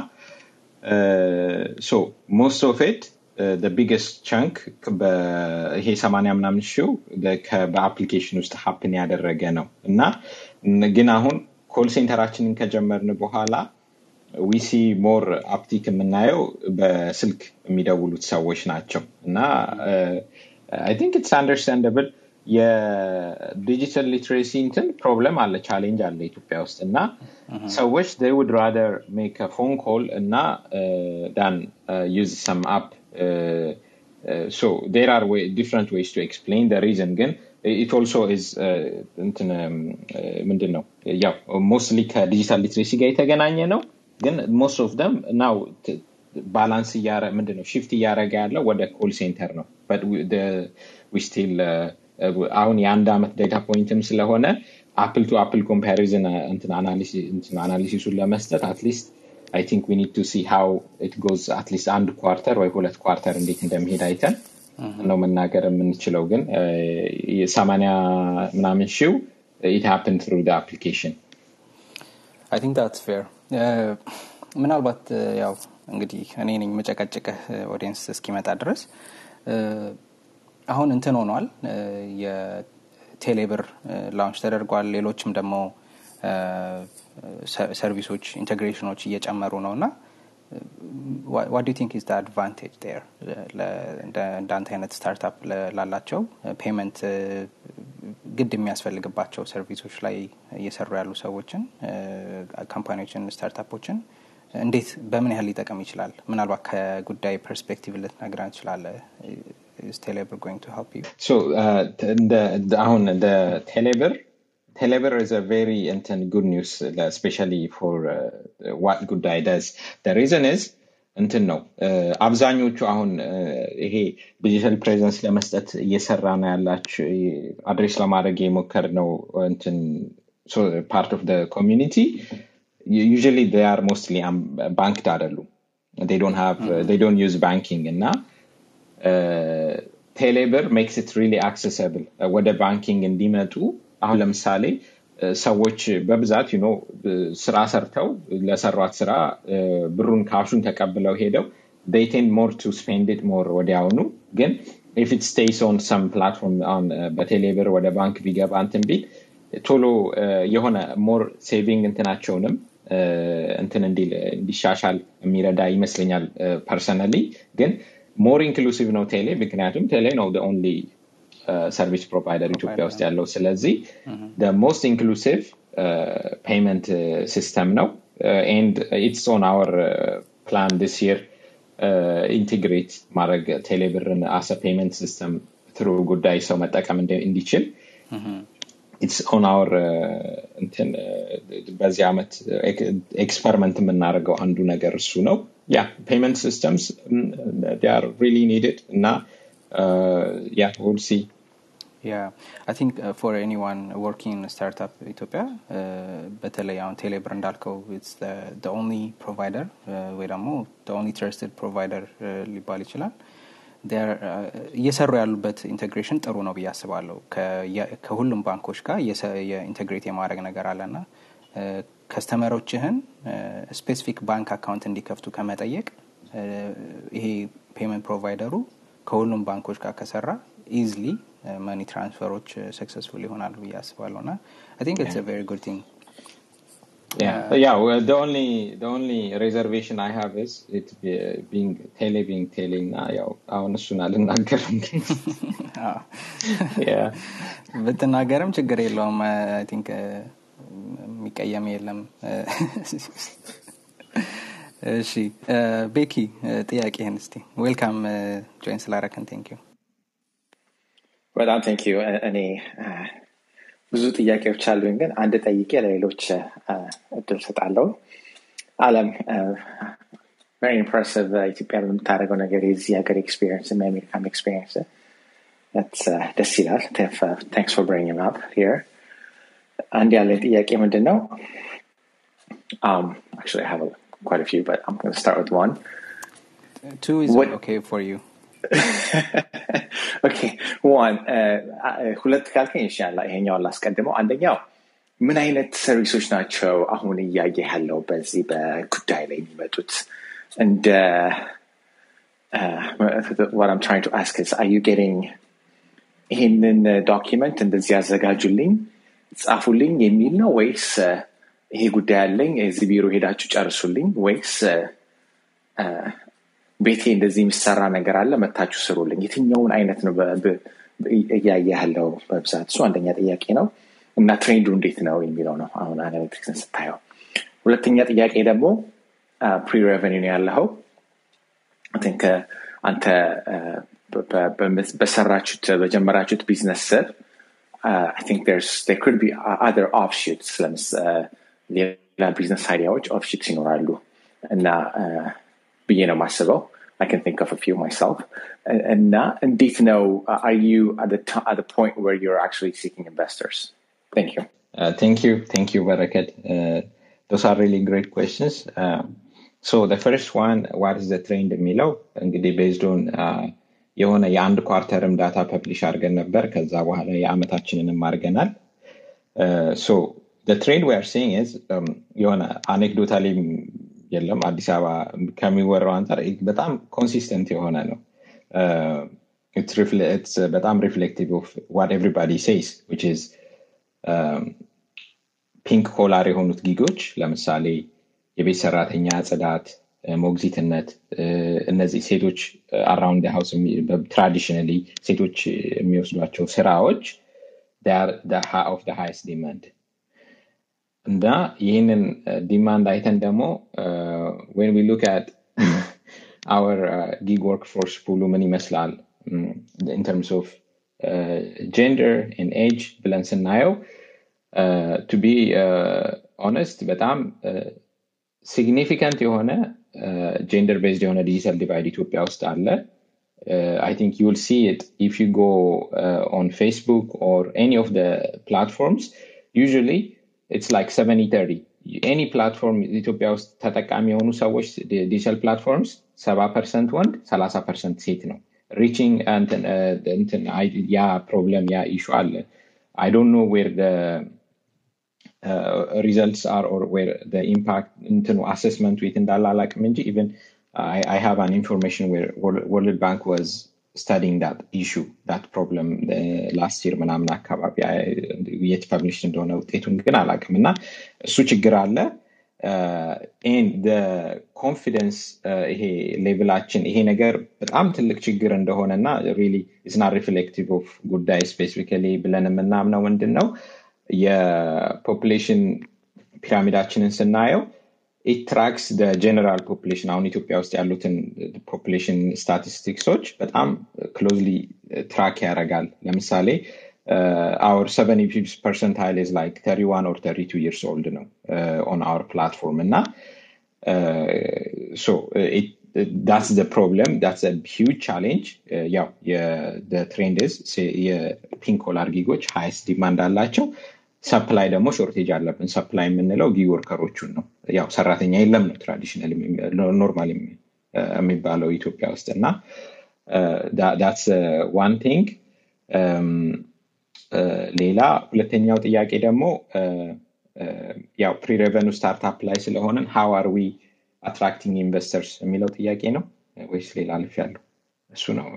ሶ ሞስት ኦፍ ኢት ቢገስት ቻንክ ይሄ ሰማኒያ ምናምን ሺው በአፕሊኬሽን ውስጥ ሀፕን ያደረገ ነው እና ግን አሁን ኮል ሴንተራችንን ከጀመርን በኋላ ዊሲ ሞር አፕቲክ የምናየው በስልክ የሚደውሉት ሰዎች ናቸው እና አይ ቲንክ ኢትስ አንደርስታንደብል የዲጂታል ሊትሬሲ እንትን ፕሮብለም አለ ቻሌንጅ አለ ኢትዮጵያ ውስጥ እና ሰዎች they would rather make a phone call እና ዳን use some app uh, uh, so there are way, different ways to explain the reason ግን it also is uh, እንትን ምንድን ነው ያው ሞስትሊ ከዲጂታል ሊትሬሲ ጋር የተገናኘ ነው ግን ሞስት ኦፍ ደም ናው ባላንስ ምንድን ነው ሽፍት እያደረገ ያለው ወደ ኮል ሴንተር ነው ስቲል አሁን የአንድ ዓመት ዴታ ፖይንትም ስለሆነ አፕል ቱ አፕል ኮምፓሪዝን አናሊሲሱን ለመስጠት አትሊስት አይ ቲንክ ዊ ኒድ ቱ ሲ ሃው ኢት ጎዝ አትሊስት አንድ ኳርተር ወይ ሁለት ኳርተር እንዴት እንደሚሄድ አይተን ነው መናገር የምንችለው ግን ሰማኒያ ምናምን ሺው ኢት ሀፕን ትሩ አፕሊኬሽን አይ ቲንክ ዳትስ ፌር ምናልባት ያው እንግዲህ እኔ ነኝ መጨቀጭቅህ ኦዲየንስ እስኪመጣ ድረስ አሁን እንትን ሆኗል የቴሌብር ላውንች ተደርጓል ሌሎችም ደግሞ ሰርቪሶች ኢንቴግሬሽኖች እየጨመሩ ነው እና ዋት ዱ ቲንክ ኢዝ አድቫንቴጅ ር እንዳንተ አይነት ስታርታፕ ላላቸው ፔመንት ግድ የሚያስፈልግባቸው ሰርቪሶች ላይ እየሰሩ ያሉ ሰዎችን ካምፓኒዎችን ስታርታፖችን እንዴት በምን ያህል ሊጠቀም ይችላል ምናልባት ከጉዳይ ፐርስፔክቲቭ ልትነግረን ትችላለ is Teleber going to help you? So uh, the, the, አሁን the Teleber Teleber is a very intent good news, especially for uh, what Goodeye does. The reason is እንትን ነው አብዛኞቹ አሁን ይሄ ዲጂታል ፕሬዘንስ ለመስጠት እየሰራ ነው ያላቸው አድሬስ ለማድረግ የሞከር ነው እንትን ፓርት ኦፍ ኮሚኒቲ ዩዥሊ አር ሞስትሊ ባንክድ አይደሉም ዶንት ዩዝ ባንኪንግ እና ቴሌብር ሜክስ ኢት ሪሊ አክሰሰብል ወደ ባንኪንግ እንዲመጡ አሁን ለምሳሌ ሰዎች በብዛት ዩኖ ስራ ሰርተው ለሰሯት ስራ ብሩን ካሹን ተቀብለው ሄደው ቴንድ ሞር ቱ ስፔንድ ሞር ወዲያውኑ ግን ኢፍ ኢት ስቴይስ ኦን ሰም ፕላትፎርም አሁን በቴሌብር ወደ ባንክ ቢገባ እንትን ቢል ቶሎ የሆነ ሞር ሴቪንግ እንትናቸውንም እንትን እንዲሻሻል የሚረዳ ይመስለኛል ፐርሰናሊ ግን ሞር ኢንክሉሲቭ ነው ቴሌ ምክንያቱም ቴሌ ነው ኦንሊ ሰርቪስ ፕሮቫይደር ኢትዮጵያ ውስጥ ያለው ስለዚህ ሞስት ኢንክሉሲቭ ፔይመንት ሲስተም ነው ኤንድ ኢትስ ኦን አወር ፕላን ዲስ ይር ኢንቴግሬት ማድረግ ቴሌብርን አሰ ፔይመንት ሲስተም ትሩ ጉዳይ ሰው መጠቀም እንዲችል ኢትስ ኦን አወር እንትን በዚህ ዓመት ኤክስፐሪመንት የምናደርገው አንዱ ነገር እሱ ነው ያ ፔይመንት ሲስተምስ ር ሪሊ ኒድድ እና ያ ውል ሲ Yeah, I think uh, for anyone working in a startup ኢትዮጵያ በተለይ አሁን ቴሌብር እንዳልከው ኢትስ the only provider ወይ ደግሞ the only trusted provider ሊባል ይችላል እየሰሩ ያሉበት ኢንቴግሬሽን ጥሩ ነው ብዬ አስባለሁ ከሁሉም ባንኮች ጋር የኢንቴግሬት የማድረግ ነገር አለና ከስተመሮችህን ስፔሲፊክ ባንክ አካውንት እንዲከፍቱ ከመጠየቅ ይሄ ፔመንት ፕሮቫይደሩ ከሁሉም ባንኮች ጋር ከሰራ ኢዝሊ መኒ ትራንስፈሮች ሰክሰስፉል ይሆናሉ ብዬ አስባለሁ እና አይ ቲንክ ኢትስ ቨሪ ጉድ ቲንግ Yeah, yeah. Well, the only the only reservation I have is it be, being tele being tele na ያው አሁን እሱን አልናገርም ብትናገርም ችግር የለውም አይ ቲንክ የሚቀየም የለም እሺ ቤኪ ጥያቄህን እስቲ ዌልካም ጆይን ስላረከን ቴንክ ዩ በጣም ቴንክ ዩ እኔ ብዙ ጥያቄዎች አሉኝ ግን አንድ ጠይቄ ለሌሎች እድል ሰጣለው አለም ቨሪ ኢምፕሬሲቭ ኢትዮጵያ በምታደርገው ነገር የዚህ ሀገር ኤክስፒሪየንስ የአሜሪካን ኤክስፒሪየንስ ደስ ይላል ታንክስ ፎር ብሪንግ አፕ ሂር አንድ ያለኝ ጥያቄ ምንድን ነው um, actually I have a, quite a few but I'm going to start with one two is What- okay for you ኦኬ ዋን ሁለት ካልከኝ ይሻላ ይሄኛውን ላስቀድመው አንደኛው ምን አይነት ሰርቪሶች ናቸው አሁን እያየ ያለው በዚህ በጉዳይ ላይ የሚመጡት እንደ what I'm trying to ask is are you getting ይህንን ዶኪመንት እንደዚህ ያዘጋጁልኝ ጻፉልኝ የሚል ነው ወይስ ይሄ ጉዳይ አለኝ እዚህ ቢሮ ሄዳችሁ ጨርሱልኝ ወይስ ቤቴ እንደዚህ የሚሰራ ነገር አለ መታችሁ ስሩልኝ የትኛውን አይነት ነው እያየ ያለው በብዛት እሱ አንደኛ ጥያቄ ነው እና ትሬንዱ እንዴት ነው የሚለው ነው አሁን አናሊቲክስን ስታየው ሁለተኛ ጥያቄ ደግሞ ፕሪ ሬቨኒው ነው ያለኸው ቲንክ አንተ በሰራችሁት በጀመራችሁት ቢዝነስ ስር I think there's there could be other offshoots ሌላ ቢዝነስ አይዲያዎች ኦፍሺትስ ይኖራሉ እና ብዬ ነው ማስበው I can think of a few myself. And now, indeed, know, uh, are you at the t- at the point where you're actually seeking investors? Thank you. Uh, thank you, thank you, Barakat. Uh, those are really great questions. Um, so the first one, what is the trend የሚለው እንግዲህ ቤዝድ ኦን የሆነ የአንድ ኳርተርም ዳታ ፐብሊሽ አድርገን ነበር። ከዛ በኋላ የአመታችንንም አድርገናል። ሶ ትሬንድ ዊ አር ሲንግ ኢዝ የሆነ አኔክዶታሊ የለም አዲስ አበባ ከሚወራው አንጻር በጣም ኮንሲስተንት የሆነ ነው በጣም ሪፍሌክቲቭ ኦፍ ዋት ኤቭሪባዲ ሴይስ ዊች ኢዝ ፒንክ ኮላር የሆኑት ጊጎች ለምሳሌ የቤት ሰራተኛ ጽዳት ሞግዚትነት እነዚህ ሴቶች አራውንድ ሃውስ ትራዲሽናሊ ሴቶች የሚወስዷቸው ስራዎች ኦፍ ሃይስት ዲማንድ እና ይህንን ዲማንድ አይተን ደግሞ ወን ዊ ሉክ አት አወር ጊግ ወርክ ፎርስ ፑሉ ምን ይመስላል ኢን ተርምስ ኦፍ ጀንደር ን ኤጅ ብለን ስናየው ቱ ቢ ኦነስት በጣም ሲግኒፊካንት የሆነ ጀንደር ቤዝድ የሆነ ዲጂታል ዲቫይድ ኢትዮጵያ ውስጥ አለ I think you will see it if you go uh, on Facebook or any of the platforms. Usually, it's like 70 30 ኤኒ ፕላትፎርም ኢትዮጵያ ውስጥ ተጠቃሚ የሆኑ ሰዎች ዲጂታል ፕላትፎርምስ ሰባ ፐርሰንት ወንድ ሰላሳ ፐርሰንት ሴት ነው ሪቺንግ ያ ፕሮብለም ያ ኢሹ አለ አይ ዶንት ኖ ዌር ሪዘልትስ አር ኦር ዌር ኢምፓክት እንትኑ አሰስመንቱ የት እንዳለ አላቅም እንጂ ኢቨን I have an information where World Bank was studying that issue, that problem uh, last year ምናምን አካባቢ የት ፐብሊሽ እንደሆነ ውጤቱን ግን አላቅም እና እሱ ችግር አለ ኮንፊደንስ ይሄ ሌቭላችን ይሄ ነገር በጣም ትልቅ ችግር እንደሆነ እና ሪሊ ኢዝና ሪፍሌክቲቭ ኦፍ ጉዳይ ስፔሲፊካሊ ብለን የምናምነው ምንድን ነው የፖፕሌሽን ፒራሚዳችንን ስናየው ኢት ትራክስ ጀነራል ፖፕሌሽን አሁን ኢትዮጵያ ውስጥ ያሉትን ፖፕሌሽን ስታቲስቲክሶች በጣም ክሎዝሊ ትራክ ያደርጋል ለምሳሌ our 70 percentile is like 31 or 32 years old ነው uh, on our platform እና uh, so it, that's the problem that's a huge challenge ያው uh, the trend is የፒንክ ኮላር ጊጎች ሃይስት ዲማንድ አላቸው ሰፕላይ ደግሞ ሾርቴጅ አለብን ሰፕላይ የምንለው ጊግ ወርከሮቹን ነው ያው ሰራተኛ የለም ነው ትራዲሽናል ኖርማል የሚባለው ኢትዮጵያ ውስጥ እና ዳትስ ዋን ቲንግ ሌላ ሁለተኛው ጥያቄ ደግሞ ያው ፕሪሬቨኑ ስታርታፕ ላይ ስለሆንን ሃው አር ዊ አትራክቲንግ ኢንቨስተርስ የሚለው ጥያቄ ነው ወይስ ሌላ አልፍ ያለው እሱ ነው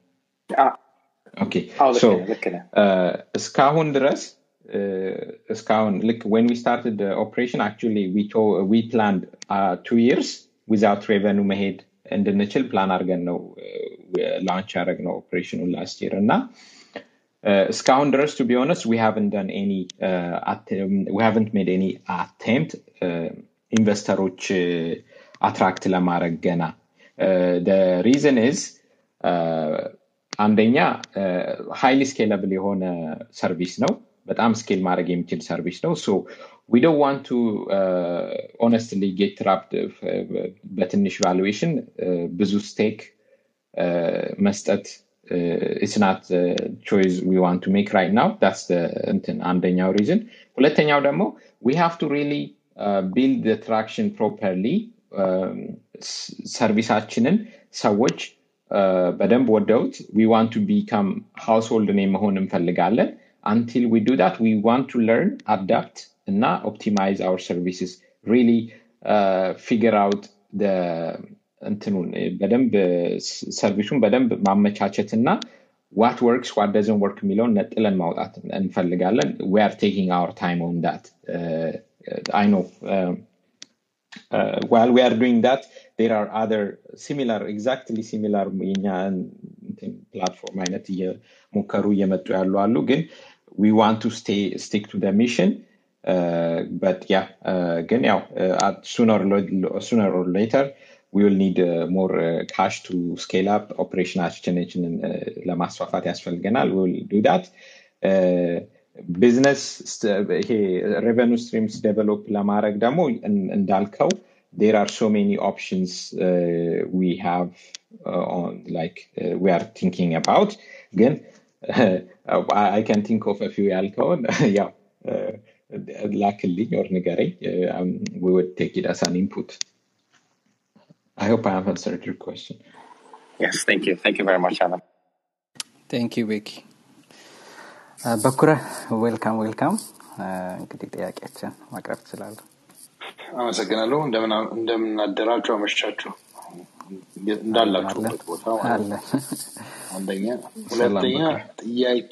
እስካሁን ድረስ እስካሁን ልክ ወን ዊ ስታርትድ ኦፕሬሽን አክቹሊ ዊ ፕላንድ ቱ ይርስ ዊዛውት ሬቨኑ መሄድ እንድንችል ፕላን አድርገን ነው ላንች ያደረግ ነው ኦፕሬሽኑን ላስት ይር እና እስካሁን ድረስ ቱ ቢሆነስ ዊ ሃቨንት ደን ኤኒ ዊ ሃቨንት ሜድ ኤኒ አቴምፕት ኢንቨስተሮች አትራክት ለማድረግ ገና ሪዝን ኢዝ አንደኛ ሃይሊ ስኬለብል የሆነ ሰርቪስ ነው በጣም ስኬል ማድረግ የሚችል ሰርቪስ ነው ሶ ዊ ዶንት ዋንት ቱ ኦነስትሊ ጌት ትራፕድ በትንሽ ቫሉዌሽን ብዙ ስቴክ መስጠት ኢትስ ናት ቾይስ ዊ ዋንት ቱ ሜክ ራይት ናው ዳትስ እንትን አንደኛው ሪዝን ሁለተኛው ደግሞ ዊ ሃቭ ቱ ሪሊ ቢልድ ትራክሽን ፕሮፐርሊ ሰርቪሳችንን ሰዎች በደንብ ወደውት ዊ ዋንት ቱ ቢካም ሃውስሆልድ ኔ መሆን እንፈልጋለን until we do that we want to learn adapt እና optimize our services really uh, figure out the እንትኑን በደንብ ሰርቪሱን በደንብ ማመቻቸት እና ዋት ወርክስ ዋት ደዘን ወርክ የሚለውን ነጥለን ማውጣት እንፈልጋለን ዊ አር ቴኪንግ አወር ታይም ኦን ዳት አይ ኖ uh, while we are doing that there are other similar exactly similar የኛ ፕላትፎርም አይነት እየሞከሩ እየመጡ ያሉ አሉ ግን we want to stay stick to the mission uh, but yeah uh, ግን ያው uh, sooner, or sooner or later we will need uh, more uh, cash to scale up ኦፕሬሽናችንን uh, ለማስፋፋት ያስፈልገናል we will do that uh, ቢዝነስ ይሄ ሬቨኑ ስትሪምስ ዴቨሎፕ ለማድረግ ደግሞ እን- እንዳልከው there are so many options uh, we have uh, on like uh, we are thinking about ግን I, I can think of a few ያልከውን ያው uh, ላክልኝ or ንገረኝ uh, um, we would take it as an input I hope I have answered your question Yes, thank you. Thank you very much, Alan. ቴንክ ዩ ቤኪ በኩረ ዌልካም ዌልካም እንግዲህ ጥያቄያችን ማቅረብ ትችላለሁ አመሰግናለሁ እንደምን እንደምን አደራችሁ አመሻችሁ እንዳላችሁበት ቦታ ማለት ነው። አለን አንደኛ ሰላም ሁለተኛ በኩረ ጥያቄ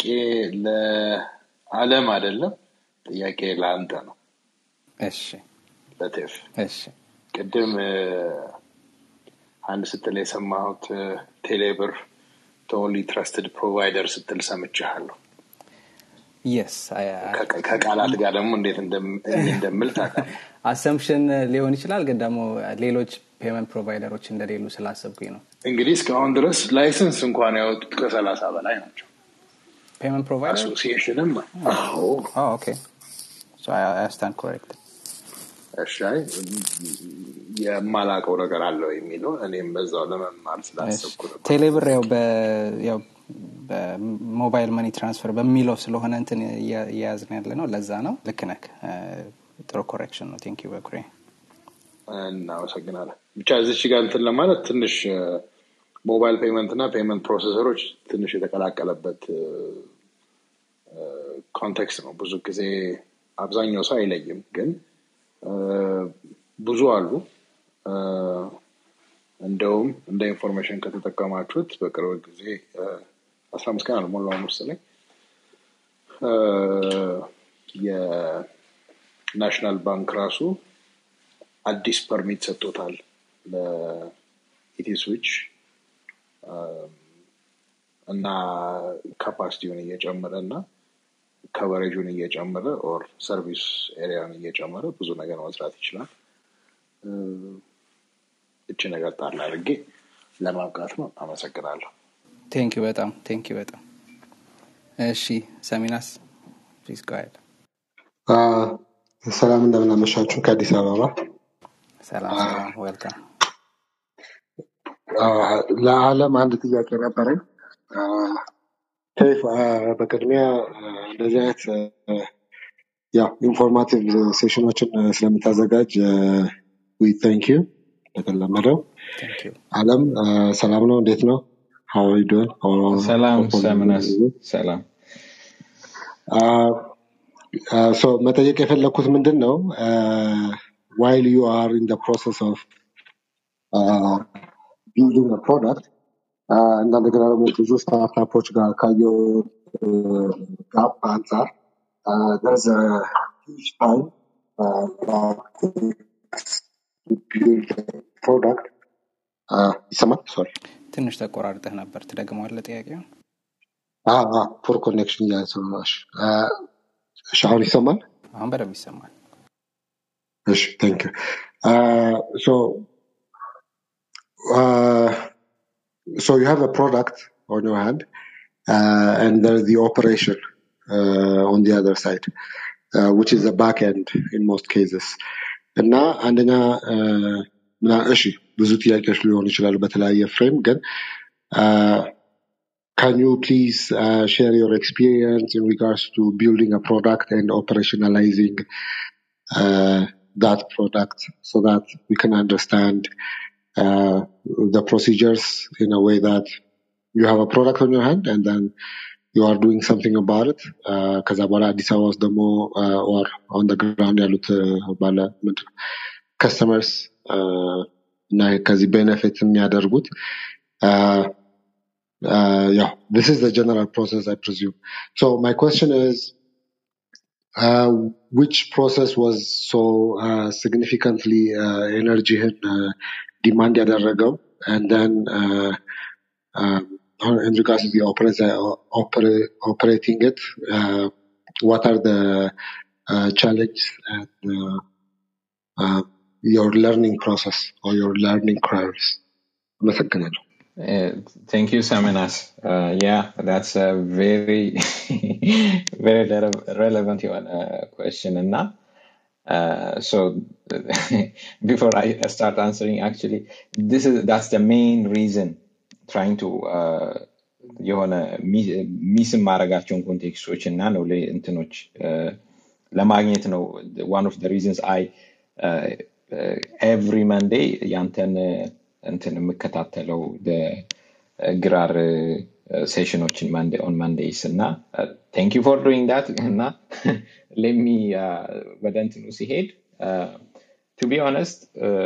ለአለም አይደለም ጥያቄ ለአንተ ነው እሺ ለቴፍ እሺ ቅድም እ፣ አንድ ስትል የሰማሁት እ፣ ቴሌብር ኦንሊ ትረስትድ ፕሮቫይደር ስትል ሰምቻለሁ የስ ከ- ከቃላት ጋር ደግሞ እንዴት እንደም- እንደምል ታውቃለህ አሰምሽን ሊሆን ይችላል ግን ደግሞ ሌሎች ፔመንት ፕሮቫይደሮች እንደሌሉ ስላሰብኩኝ ነው እንግዲህ እስካሁን ድረስ ላይሰንስ እንኳን ያወጡት ከሰላሳ በላይ ናቸው ፔመንት ፕሮቫይደር አሶሲዬሽንም አዎ ኦኬ ስታንድ ኮሬክት እሺ አይ፣ የማላውቀው ነገር አለው የሚለው እኔም በዛው ለመማር ስላሰብኩ ነው ቴሌብር ያው በ- ያው በሞባይል መኒ ትራንስፈር በሚለው ስለሆነ እንትን እያ- እያያዝን ያለ ነው ለዛ ነው ልክ ነክ ጥሩ ኮሬክሽን ነው ቴንክ ዩ በኩሬ እናመሰግናለን ብቻ እዚች ጋር እንትን ለማለት ትንሽ ሞባይል ፔመንት እና ፔመንት ፕሮሰሰሮች ትንሽ የተቀላቀለበት ኮንቴክስት ነው ብዙ ጊዜ አብዛኛው ሰው አይለይም ግን እ፣ ብዙ አሉ እ፣ እንደውም እንደ ኢንፎርሜሽን ከተጠቀማችሁት በቅርብ ጊዜ አስራ አምስት ቀን አልሞላው መሰለኝ እ፣ የናሽናል ባንክ ራሱ አዲስ ፐርሚት ሰጥቶታል ለኢቲ ስዊች እና ካፓሲቲውን እየጨመረ እና ከቨሬጁን እየጨመረ ኦር ሰርቪስ ኤሪያን እየጨመረ ብዙ ነገር መስራት ይችላል እ፣ እቺ ነገር ጣል አድርጌ ለማብቃት ነው አመሰግናለሁ ቴንክ ዩ በጣም ቴንክ ዩ በጣም እሺ ሰሚናስ ፕሊዝ ጋይድ አ፣ ሰላም እንደምናመሻችሁ ከአዲስ አበባ ሰላም ሰላም ዌልካም አ፣ ለዓለም አንድ ጥያቄ ነበረኝ አ፣ ቴፍ አ፣ በቅድሚያ አ፣ እንደዚህ አይነት አ፣ ያው ኢንፎርማቲቭ ሴሽኖችን አ፣ ስለምታዘጋጅ ዊ ታንክ ዩ እንደተለመደው ቴንክ ዩ አለም አ፣ ሰላም ነው እንዴት ነው ሀው ዶን ሰላም ሰምነስ ሰላም ሶ መጠየቅ የፈለግኩት ምንድን ነው ዋይል ዩ አር ኢን ፕሮሰስ ኦፍ ቢልዲንግ ፕሮዳክት እና እንደገና ደግሞ ብዙ ስታርታፖች ጋር ካየው ጋፕ አንጻር there's a huge time uh, that to build a product uh, ይሰማል ሶሪ ትንሽ ተቆራርጠህ ነበር ትደግመዋለ ጥያቄውን ፖር ኮኔክሽን እያሰማሽ እሺ አሁን ይሰማል አሁን በደንብ ይሰማል እሺ ቴንክ ዩ ሶ so you have a product on your hand uh, and there's the operation uh, on the other side uh, which is the back end in most cases እና አንደኛ uh, ምና- እሺ ብዙ ጥያቄዎች ሊሆኑ ይችላሉ በተለያየ ፍሬም ግን uh, can you please uh, share your experience in regards to building a product and operationalizing uh, that product so that we can understand uh, the procedures in a way that you have a product on your hand and then you are doing something about it uh, ከዛ በኋላ አዲስ አበባ ውስጥ ደግሞ uh, or on the ground ያሉት uh, ባለ ምንድን ነው customers uh, እና ከዚህ ቤኔፊት የሚያደርጉት uh, uh, yeah this is the general process I presume so my question is uh, which process was so uh, significantly uh, ኤነርጂህን ዲማንድ ያደረገው and then uh, um, in regards to the opera- opera- operating it uh, what are the uh, challenges and uh, uh, your learning process or your learning curves አመሰግናለሁ Uh, thank you, Saminas. Uh, yeah, that's a very, very rele- relevant uh, question. And now, uh, so before I start answering, actually, this is that's the main reason trying to uh, የሆነ ሚስ የማረጋቸውን ኮንቴክስቶች እና ነው ለ- እንትኖች uh, ለማግኘት ነው one of the reasons I uh, uh, every Monday ያንተን uh, እንትን የምከታተለው the- uh, ግራር ሴሽኖችን ኦን ማንዴይስ እና ቴንክ ዩ ፎር ዱይንግ ዳት እና ለሚ ወደ እንትኑ ሲሄድ ቱ ቢ ኦነስት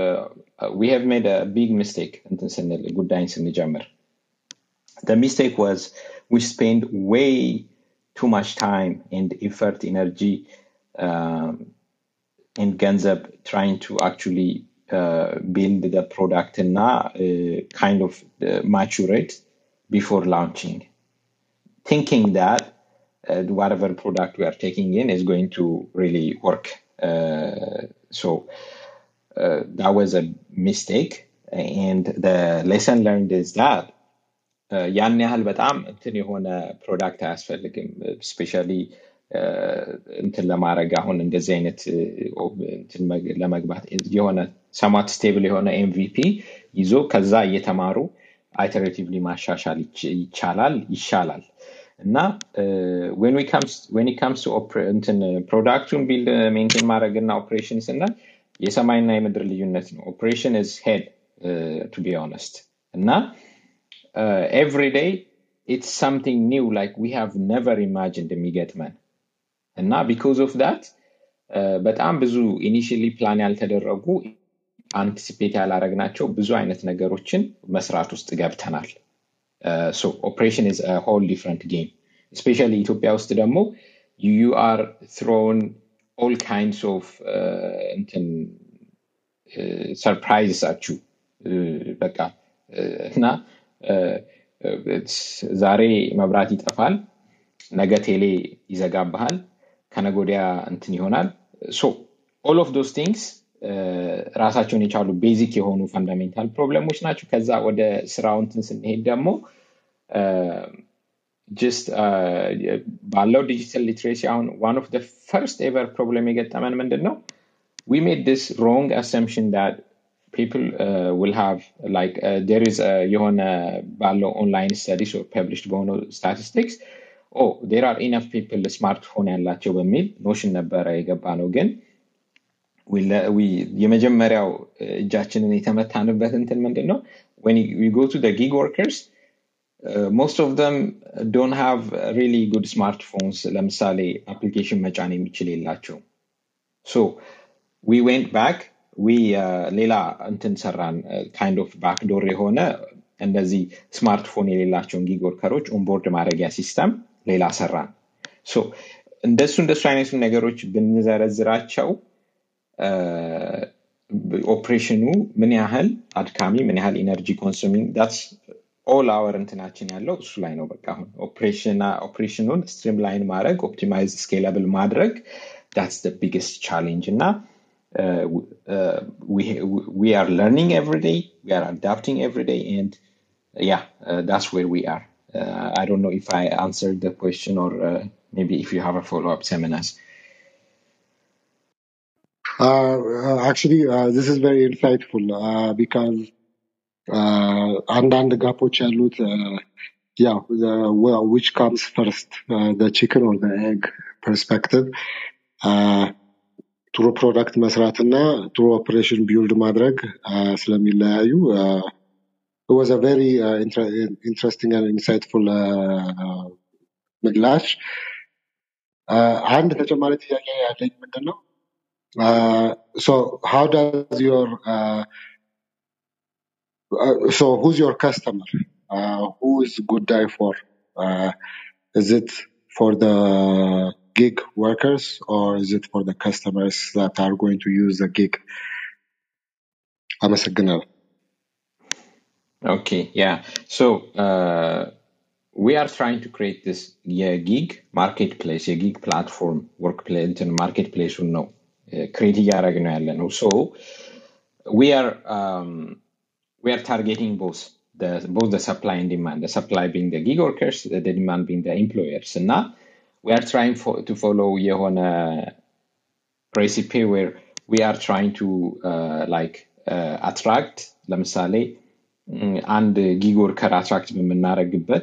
ዊ ሃቭ ሜድ ቢግ ሚስቴክ እንትን ስንል ጉዳይን ስንጀምር the mistake was we spend way too much time and effort, energy, um, and Ganzab trying to actually uh, build the product and now uh, kind of uh, mature it before launching, thinking that uh, whatever product we are taking in is going to really work. Uh, so uh, that was a mistake. And the lesson learned is that ያን ያህል በጣም እንትን የሆነ ፕሮዳክት አያስፈልግም ስፔሻሊ እንትን ለማድረግ አሁን እንደዚህ አይነት እ፣ እንትን መግ- ለመግባት የሆነ ሰማት ስቴብል የሆነ ኤምቪፒ ይዞ ከዛ እየተማሩ አይተሬቲቭሊ ማሻሻል ይች- ይቻላል ይሻላል እና ዌን ካምስ እንትን ፕሮዳክቱን ቢልድ ሜንቴን ማድረግ እና ኦፕሬሽን ስናል የሰማይና የምድር ልዩነት ነው ኦፕሬሽን ዝ ሄድ ቱ ቢ ኦነስት እና uh, every day it's something new like we have never imagined የሚገጥመን እና because of that uh, በጣም ብዙ ኢኒሽሊ ፕላን ያልተደረጉ አንቲሲፔት ያላረግናቸው ብዙ አይነት ነገሮችን መስራት ውስጥ ገብተናል ሶ ኦፕሬሽን ኢዝ ሆል ዲፍረንት ጌም ስፔሻሊ ኢትዮጵያ ውስጥ ደግሞ ዩ አር ትሮን ኦል ካይንድስ ኦፍ እንትን ሰርፕራይዝ አችሁ በቃ እ፣ እና እ፣ እ፣ ዛሬ መብራት ይጠፋል ነገ ቴሌ ይዘጋብሃል ከነገ ወዲያ እንትን ይሆናል ሶ ኦል ኦፍ ዶስ ቲንግስ ራሳቸውን የቻሉ ቤዚክ የሆኑ ፈንዳሜንታል ፕሮብለሞች ናቸው ከዛ ወደ ስራው እንትን ስንሄድ ደግሞ ጅስት ባለው ዲጂታል ሊትሬሲ አሁን ዋን ኦፍ ፈርስት ኤቨር ፕሮብለም የገጠመን ምንድን ነው we made this wrong assumption that people uh, will have like uh, there is a የሆነ ባለው online studies or published በሆኑ statistics oh there are enough people ስማርትፎን ያላቸው በሚል ኖሽን ነበረ የገባ ነው ግን we le- we- የመጀመሪያው uh, እጃችንን የተመታንበት እንትን ምንድን ነው when you- we go to the gig workers uh, most of them don't have really good smartphones ለምሳሌ አፕሊኬሽን መጫን የሚችል የላቸው so we went back we uh, ሌላ እንትን ሰራን ካይንድ ኦፍ ባክዶር የሆነ እንደዚህ ስማርትፎን የሌላቸውን ጊግ ወርከሮች ኦንቦርድ ማድረጊያ ሲስተም ሌላ ሰራን ሶ እንደሱ እንደሱ አይነቱ ነገሮች ብንዘረዝራቸው ኦፕሬሽኑ ምን ያህል አድካሚ ምን ያህል ኢነርጂ ኮንሱሚንግ ዳትስ ኦል አወር እንትናችን ያለው እሱ ላይ ነው በቃ አሁን ኦፕሬሽኑን ስትሪም ላይን ማድረግ ኦፕቲማይዝ ስኬላብል ማድረግ ዳትስ ደ ቢግስት ቻሌንጅ እና uh, w- uh, we we are learning every day we are adapting every day and yeah uh, that's where we are uh, i don't know if i answered the question or uh, maybe if you have a follow-up seminars Uh, uh, actually, uh, this is very insightful uh, because uh, አንዳንድ ጋፖች ያሉት uh, yeah, the, well, which comes first, uh, the chicken or the egg perspective. Uh, ጥሩ ፕሮዳክት መስራት እና ጥሩ ኦፕሬሽን ቢውልድ ማድረግ uh, ስለሚለያዩ uh, it was a very uh, inter- interesting and insightful uh, ምላሽ Uh, አንድ ተጨማሪ ጥያቄ ያለኝ ምንድን ነው Uh, so how does your uh, uh, so who's your customer uh, who is good guy for uh, is it for the gig workers or is it for the customers that are going to use the gig? አመሰግናለሁ። Okay, yeah. So uh, we are trying to create this yeah, gig marketplace, a gig platform workplace እንትን ማርኬትፕሌሱን ነው ክሬት እያደረግን ነው ያለ ነው። So we are um, we are targeting both the both the supply and demand. The supply being the gig workers, the demand being the employers. And now we are trying for, to follow የሆነ recipe where we are trying to uh, like uh, attract ለምሳሌ ም፣ አንድ ጊግ ወርከር አትራክት በምናደርግበት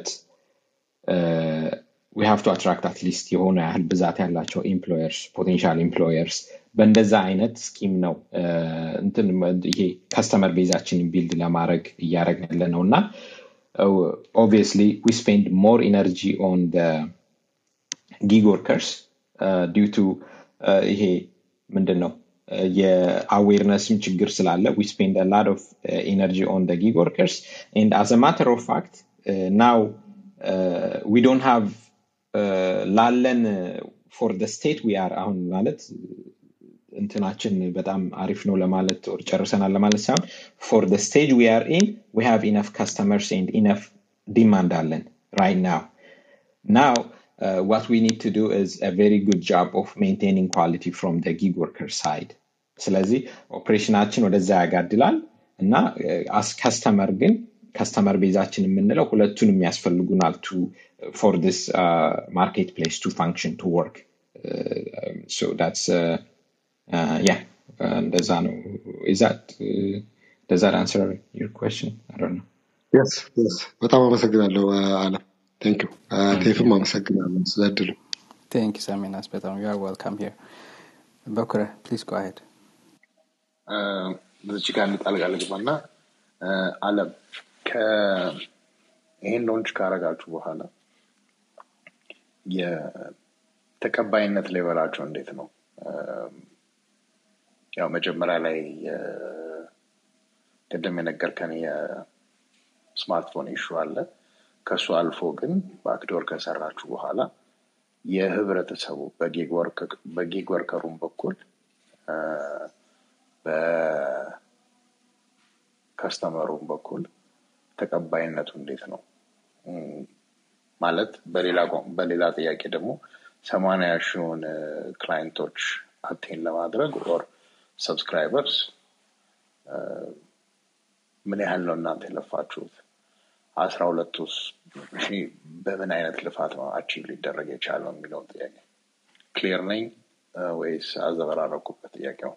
ዊ ሃቭ ቱ አትራክት አትሊስት የሆነ ያህል ብዛት ያላቸው ኤምፕሎየርስ ፖቴንሻል ኤምፕሎየርስ በእንደዛ አይነት ስኪም ነው እ፣ እንትን ይሄ ከስተመር ቤዛችንን ቢልድ ለማድረግ እያደረግን ያለ ነው እና ኦብቪየስሊ ዊ ስፔንድ ሞር ኢነርጂ ኦን ጊግ ወርከርስ ዲው ቱ ይሄ ምንድን ነው uh, የአዌርነስም ችግር ስላለ ዊ ስፔንድ ላድ ኦፍ ኤነርጂ ኦን ጊግ ወርከርስ ኤንድ አዝ ማተር ኦፍ ፋክት ናው ዊ ዶንት ሃቭ ላለን ፎር ደ ስቴት ዊ አር አሁን ማለት እንትናችን በጣም አሪፍ ነው ለማለት or ጨርሰናል ለማለት ሳይሆን ፎር ደ ስቴጅ ዊ አር ኢን ዊ ሃቭ ኢነፍ ከስተመርስ ኤንድ ኢነፍ ዲማንድ አለን ራይት ናው Now, uh, what we need to do is a very good job of maintaining quality from the gig worker side. ስለዚህ ኦፕሬሽናችን ወደዛ ያጋድላል እና አስ ከስተመር ግን ከስተመር ቤዛችን የምንለው ሁለቱንም ያስፈልጉናል ቱ ፎር ዲስ ማርኬት ፕሌስ ቱ ፋንክሽን ቱ ወርክ ሶ ዳትስ ያ እንደዛ ነው is that uh, does that answer your question i don't know Yes, yes. በጣም አመሰግናለሁ uh, አለም። ቴንክ ዩ ቴፍም አመሰግናለሁ ስለ እድሉ። ቴንክ ዩ ሰሚናስ በጣም ዩ አር ዌልካም ሂር በኩረ ፕሊዝ ጎ አሄድ እዚች ጋር እንጣልቃ ልግባና እ፣ አለም ከ- ይሄን ሎንች ካረጋችሁ በኋላ የተቀባይነት ሌቨላቸው እንዴት ነው? እ፣ ያው መጀመሪያ ላይ የ- ቅድም የነገርከን የስማርትፎን ኢሹ አለ። ከሱ አልፎ ግን ባክዶር ከሰራችሁ በኋላ የህብረተሰቡ በጊግ ወርክ- በጊግ ወርከሩም በኩል እ፣ በከስተመሩም በኩል ተቀባይነቱ እንዴት ነው? እም፣ ማለት በሌላ ቋ- በሌላ ጥያቄ ደግሞ ሰማንያ ሺውን ክላይንቶች አቴን ለማድረግ ኦር ሰብስክራይበርስ ምን ያህል ነው እናንተ የለፋችሁት? አስራ ሁለቱ ሺህ በምን አይነት ልፋት ነው አቺቭ ሊደረግ የቻለው የሚለውን ጥያቄ ክሊር ነኝ እ፣ ወይስ አዘበራረኩበት ጥያቄው?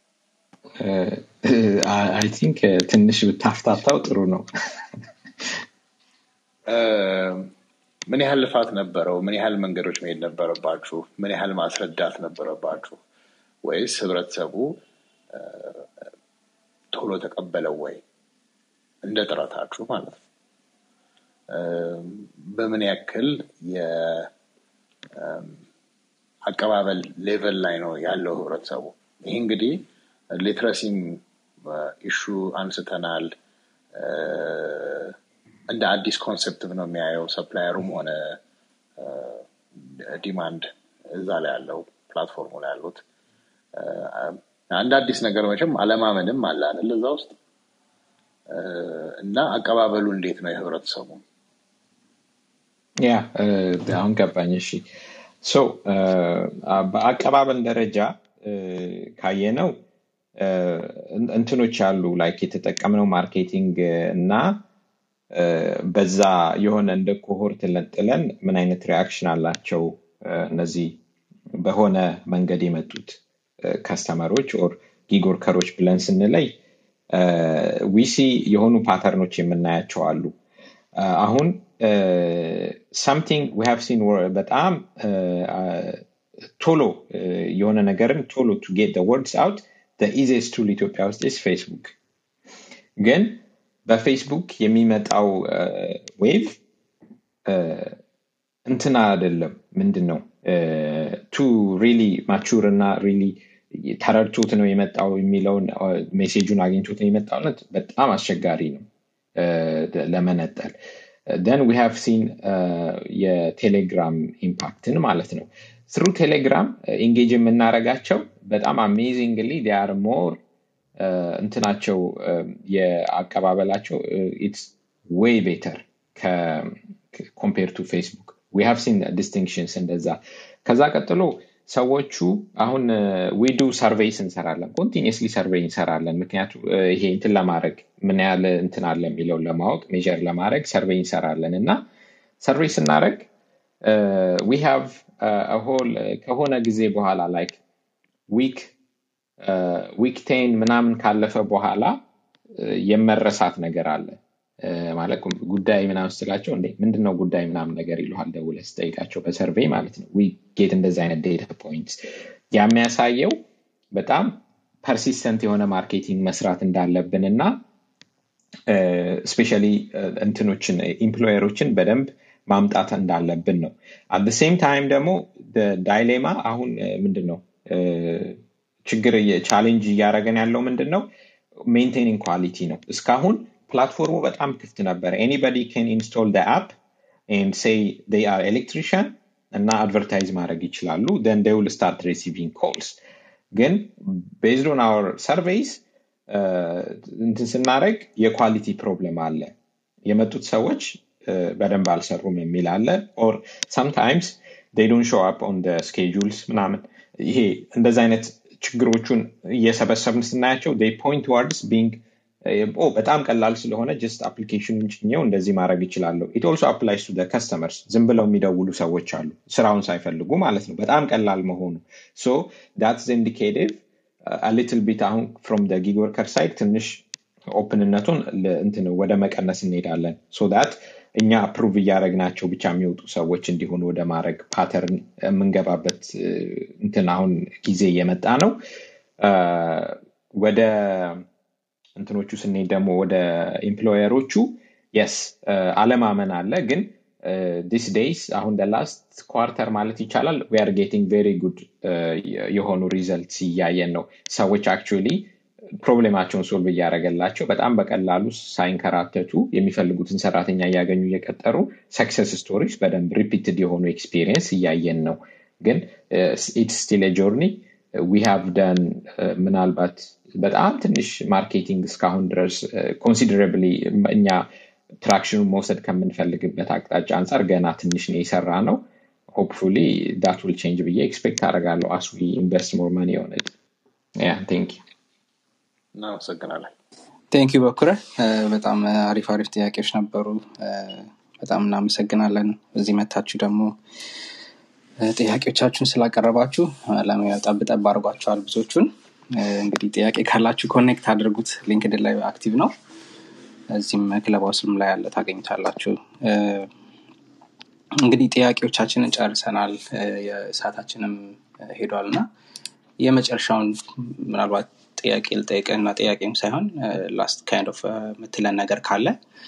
አይ ቲንክ ትንሽ ብታፍታታው ጥሩ ነው እ፣ ምን ያህል ልፋት ነበረው? ምን ያህል መንገዶች መሄድ ነበረባችሁ? ምን ያህል ማስረዳት ነበረባችሁ? ወይስ ህብረተሰቡ እ፣ ቶሎ ተቀበለው ወይ? እንደ ጥረታችሁ ማለት ነው። እ፣ በምን ያክል የአቀባበል ሌቨል ላይ ነው ያለው ህብረተሰቡ? ይህ እንግዲህ ሊትረሲም ኢሹ አንስተናል። እ፣ እንደ አዲስ ኮንሴፕት ነው የሚያየው ሰፕላየሩም ሆነ ዲማንድ እዛ ላይ ያለው ፕላትፎርሙ ላይ ያሉት እ፣ አንድ አዲስ ነገር መቼም አለማመንም አለ አይደል እዛ ውስጥ እ፣ እና አቀባበሉ እንዴት ነው የህብረተሰቡ? ያ እ፣ አሁን ገባኝ እሺ ሶ በአቀባበል ደረጃ እ፣ ካየነው እ፣ እን- እንትኖች አሉ ላይክ የተጠቀምነው ማርኬቲንግ እና እ፣ በዛ የሆነ እንደ ኮሆርት ለጥለን ምን አይነት ሪያክሽን አላቸው እ፣ እነዚህ በሆነ መንገድ የመጡት ከስተመሮች ኦር ጊግ ወርከሮች ብለን ስንለይ ዊሲ የሆኑ ፓተርኖች የምናያቸው አሉ እ፣ አሁን ሰምቲንግ ዊ ሃቭ ሲን በጣም እ፣ አ- ቶሎ እ፣ የሆነ ነገርን ቶሎ ቱ ጌት ወርድስ አውት ኢዚስት ቱል ኢትዮጵያ ውስጥ ስ ፌስቡክ ግን በፌስቡክ የሚመጣው ዌቭ እንትና አይደለም ምንድን ነው ቱ ሪሊ ማቹር እና ሪሊ ተረድቶት ነው የመጣው የሚለውን ሜሴጁን አግኝቶት ነው የመጣውነት በጣም አስቸጋሪ ነው እ፣ ለመነጠል ደን ዊ ሃቭ ሲን የቴሌግራም ኢምፓክትን ማለት ነው ትሩ ቴሌግራም ኢንጌጅ የምናረጋቸው በጣም አሜዚንግሊ ዲያር ሞር እንትናቸው የአቀባበላቸው ኢትስ ዌይ ቤተር ኮምፔር ቱ ፌስቡክ ዊ ሃቭ ሲን ዲስቲንክሽንስ እንደዛ ከዛ ቀጥሎ ሰዎቹ አሁን ዊዱ ሰርቬይስ እንሰራለን ኮንቲኒስሊ ሰርቬይ እንሰራለን ምክንያቱ ይሄ እንትን ለማድረግ ምን ያህል እንትን አለ የሚለውን ለማወቅ ሜር ለማድረግ ሰርቬይ እንሰራለን እና ሰርቬይ ስናደረግ ዊ ሃቭ ሆል ከሆነ ጊዜ በኋላ ላይክ ዊክ ዊክ ቴን ምናምን ካለፈ በኋላ የመረሳት ነገር አለ ማለት ጉዳይ ምናምን ስትላቸው እንዴ ምንድነው ጉዳይ ምናምን ነገር ይለሃል ደውለ ስጠይቃቸው በሰርቬይ ማለት ነው ጌት እንደዚህ አይነት ዴታ ፖይንት የሚያሳየው በጣም ፐርሲስተንት የሆነ ማርኬቲንግ መስራት እንዳለብን እና ስፔሻሊ እንትኖችን ኢምፕሎየሮችን በደንብ ማምጣት እንዳለብን ነው አት ሴም ታይም ደግሞ ዳይሌማ አሁን ምንድን ነው ችግር ቻሌንጅ እያደረገን ያለው ምንድን ነው ሜንቴኒንግ ኳሊቲ ነው እስካሁን ፕላትፎርሙ በጣም ክፍት ነበረ ኤኒበዲ ን ኢንስቶል አፕ ኤንድ ሴይ ዴይ አር ኤሌክትሪሽን እና አድቨርታይዝ ማድረግ ይችላሉ ደን ዴይ ዊል ስታርት ሪሲቪንግ ኮልስ ግን ቤዝድ ኦን አወር ሰርቬይስ እንትን ስናደረግ የኳሊቲ ፕሮብለም አለ የመጡት ሰዎች በደንብ አልሰሩም የሚል አለ ኦር ሰምታይምስ ዴይ ዶንት ሾው አፕ ኦን ስኬጁልስ ምናምን ይሄ እንደዚ አይነት ችግሮቹን እየሰበሰብን ስናያቸው ዴይ ፖይንት ዋርድስ ቢንግ በጣም ቀላል ስለሆነ ጀስት አፕሊኬሽኑን ጭኘው እንደዚህ ማድረግ ይችላለሁ ኢት ኦልሶ አፕላይስ ቱ ከስተመርስ ዝም ብለው የሚደውሉ ሰዎች አሉ ስራውን ሳይፈልጉ ማለት ነው በጣም ቀላል መሆኑ ሶ ዳትስ ኢንዲኬቲቭ ሊትል ቢት አሁን ፍሮም ጊግ ወርከር ሳይድ ትንሽ ኦፕንነቱን እንትን ወደ መቀነስ እንሄዳለን ሶ ዳት እኛ አፕሩቭ እያደረግናቸው ብቻ የሚወጡ ሰዎች እንዲሆኑ ወደ ማድረግ ፓተርን የምንገባበት እንትን አሁን ጊዜ እየመጣ ነው ወደ እንትኖቹ ስንሄድ ደግሞ ወደ ኤምፕሎየሮቹ የስ አለማመን አለ ግን ዲስ ዴይስ አሁን ላስት ኳርተር ማለት ይቻላል ዊአር ጌቲንግ ቬሪ ጉድ የሆኑ ሪዘልት እያየን ነው ሰዎች አክቹሊ ፕሮብሌማቸውን ሶልቭ እያደረገላቸው በጣም በቀላሉ ሳይንከራተቱ የሚፈልጉትን ሰራተኛ እያገኙ እየቀጠሩ ሰክሰስ ስቶሪስ በደንብ ሪፒትድ የሆኑ ኤክስፒሪየንስ እያየን ነው ግን ኢትስ ስቲል ጆርኒ ዊ ሃቭ ደን ምናልባት በጣም ትንሽ ማርኬቲንግ እስካሁን ድረስ ኮንሲደረብሊ እኛ ትራክሽኑን መውሰድ ከምንፈልግበት አቅጣጫ አንጻር ገና ትንሽ ነው የሰራ ነው ሆፕፉሊ ዳት ዊል ቼንጅ ብዬ ኤክስፔክት አደርጋለሁ አስ ኢንቨስት ሞር መኒ የሆነ ያ ቴንክ እናመሰግናለን ቴንክ ዩ በኩረ በጣም አሪፍ አሪፍ ጥያቄዎች ነበሩ በጣም እናመሰግናለን እዚህ መታችሁ ደግሞ ጥያቄዎቻችሁን ስላቀረባችሁ ጠብጠብ አድርጓቸዋል ብዙዎቹን እንግዲህ ጥያቄ ካላችሁ ኮኔክት አድርጉት ሊንክድን ላይ አክቲቭ ነው እዚህም ክለብ ስልም ላይ ያለ ታገኙታላችሁ እንግዲህ ጥያቄዎቻችንን ጨርሰናል የሰዓታችንም ሄዷል እና የመጨረሻውን ምናልባት ጥያቄ ልጠይቅ እና ጥያቄም ሳይሆን ላስት ካይንድ ኦፍ የምትለን ነገር ካለ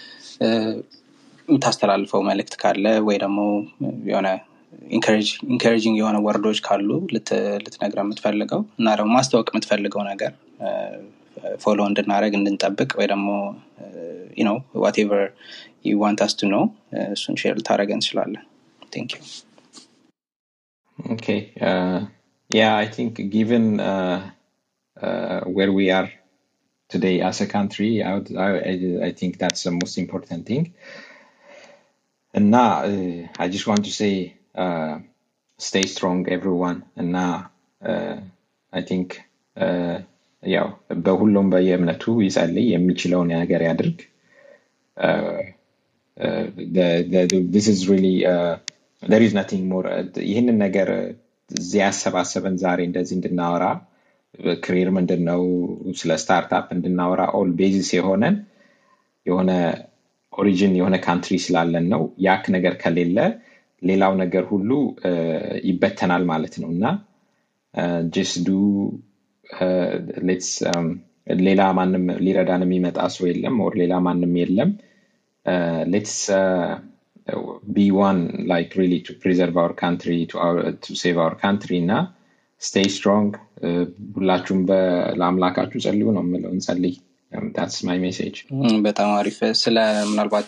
የምታስተላልፈው መልእክት ካለ ወይ ደግሞ የሆነ ኢንካሬጂንግ የሆነ ወርዶች ካሉ ልትነግረ የምትፈልገው እና ደግሞ ማስታወቅ የምትፈልገው ነገር ፎሎ እንድናደረግ እንድንጠብቅ ወይ ደግሞ ነው ዋቴቨር ዩ ዋንት አስ ቱ ነው እሱን ሼር ልታደረገ እንችላለን ቴንክ ዩ Okay. Uh, yeah, I think given uh, uh, where we are today as a country, I, would, I, I- I think that's the most important thing. And now, uh, I just want to say, uh, stay strong, everyone. And now, uh, I think, uh, ያው በሁሉም በየእምነቱ ይጸልይ የሚችለውን ነገር ያድርግ uh, uh, the, the, the, this is really uh, there is nothing more uh, ይህንን ነገር uh, እዚህ ያሰባሰበን ዛሬ እንደዚህ እንድናወራ ክሪር ምንድን ነው ስለ ስታርታፕ እንድናወራ ኦል ቤዚስ የሆነን የሆነ ኦሪጂን የሆነ ካንትሪ ስላለን ነው ያክ ነገር ከሌለ ሌላው ነገር ሁሉ uh, ይበተናል ማለት ነው እና ጀስ ዱ ሌትስ ሌላ ማንም ሊረዳን የሚመጣ ሰው የለም ኦር ሌላ ማንም የለም ሌትስ be one like really to preserve our country to our to save our country እና stay strong uh, ሁላችሁም በ- ለአምላካችሁ ጸልዩ ነው የምለው እንጸልይ that's my message ም፣ በጣም አሪፍ ስለ ምናልባት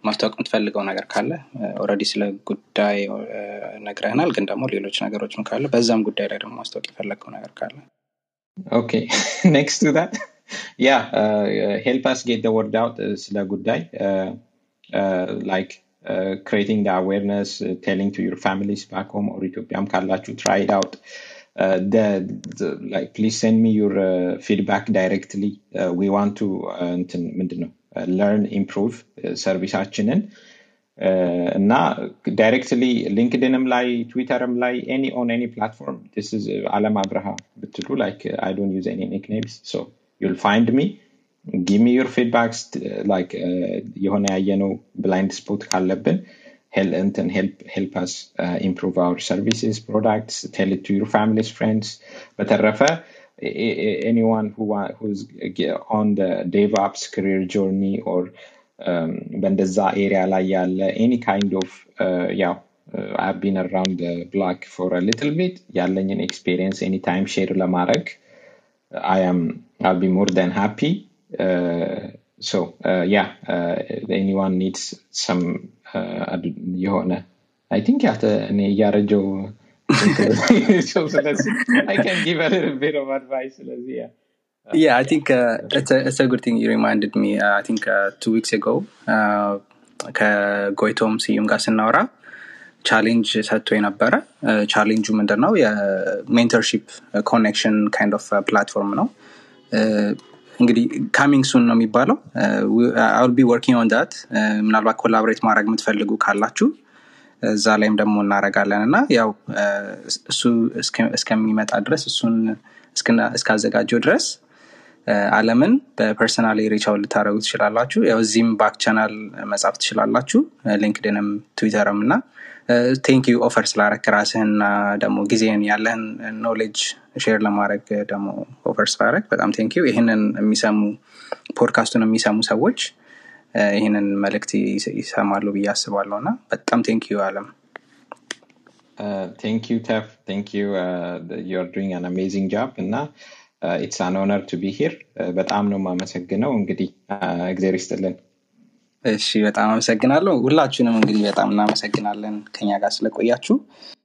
ማስታወቅ የምትፈልገው ነገር ካለ ኦልሬዲ ስለ ጉዳይ እ፣ ነግረህናል ግን ደግሞ ሌሎች ነገሮችም ካለ በዛም ጉዳይ ላይ ደግሞ ማስታወቅ የፈለግከው ነገር ካለ Okay, next to that, yeah, uh, help us get the word out uh, ስለ ጉዳይ uh, uh, like uh, creating the awareness, uh, telling to your families back home or ኢትዮጵያም ካላችሁ try it out. Uh, the, the like please send me your uh, feedback directly. Uh, we want to uh, እንትን ምንድን ነው uh, learn, improve uh, ሰርቪሳችንን እና ዳይሬክትሊ ሊንክድንም ላይ ትዊተርም ላይ ኤኒ ኦን ኤኒ ፕላትፎርም ስ ኢዝ አለም አብርሃ ብትሉ ላይክ አይ ዶንት ዩዝ ኤኒ ኒክኔምስ ሶ ዩል ፋይንድ ሚ ጊቭ ሚ ዩር ፊድባክስ ላይክ የሆነ ያየነው ብላይንድ ስፖት ካለብን hel- እንትን ሄልፕ አስ ኢምፕሩቭ አወር ሰርቪስስ ፕሮዳክትስ ቴል ቱ ዩር ፋሚሊስ ፍሬንድስ በተረፈ anyone who wa- who's ge- on the DevOps career journey or um, በእንደዛ ኤሪያ ላይ ያለ ኤኒ ካይንድ ኦፍ ያው አይ ቢን አራውንድ ብላክ ፎር ሊትል ቢት ያለኝን ኤክስፔሪየንስ ኤኒ ታይም ሼር ለማድረግ I am I'll be more than happy. Uh, so uh, yeah, uh, anyone needs some uh, ad- የሆነ I think ያተ እኔ እያረጀው so ስለዚህ I can give a little bit of advice ስለዚህ yeah. Yeah, I think uh, it's a it's a good thing you reminded me. Uh, I think uh, two weeks ago uh, ከጎይቶም ስዩም ጋር ስናወራ ቻሌንጅ ሰጥቶ የነበረ ቻሌንጁ ምንድን ነው? የሜንተርሺፕ ኮኔክሽን ካይንድ ኦፍ ፕላትፎርም ነው። Uh, እንግዲህ ካሚንግ ሱን ነው የሚባለው አል ቢ ወርኪንግ ኦን ዳት ምናልባት ኮላቦሬት ማድረግ የምትፈልጉ ካላችሁ እዛ ላይም ደግሞ እናረጋለን እና ያው እ፣ እሱ እስከ- እስከሚመጣ ድረስ እሱን እስክና- እስካዘጋጀው ድረስ እ፣ አለምን በፐርሰናል ሪቻው ልታደረጉ ትችላላችሁ ያው እዚህም ባክ ቻናል መጻፍ ትችላላችሁ እ፣ ሊንክድንም ትዊተርም እና ቴንክ ዩ ኦፈር ስላረክ ራስህንና ደግሞ ጊዜን ያለህን ኖሌጅ ሼር ለማድረግ ደግሞ ኦፈር ስላረግ በጣም ቴንክ ዩ ይህንን የሚሰሙ ፖድካስቱን የሚሰሙ ሰዎች እ፣ ይህንን መልእክት ይስ- ይሰማሉ ብዬ አስባለሁ እና በጣም ቴንክ ዩ አለም Uh, thank you, Tef. Thank you. Uh, th- you're doing an amazing job. እና uh, it's an honor to be here. Uh, በጣም ነው የማመሰግነው። እንግዲህ uh, እግዜር ይስጥልን። እሺ በጣም አመሰግናለሁ ሁላችሁንም እንግዲህ በጣም እናመሰግናለን ከኛ ጋር ስለቆያችሁ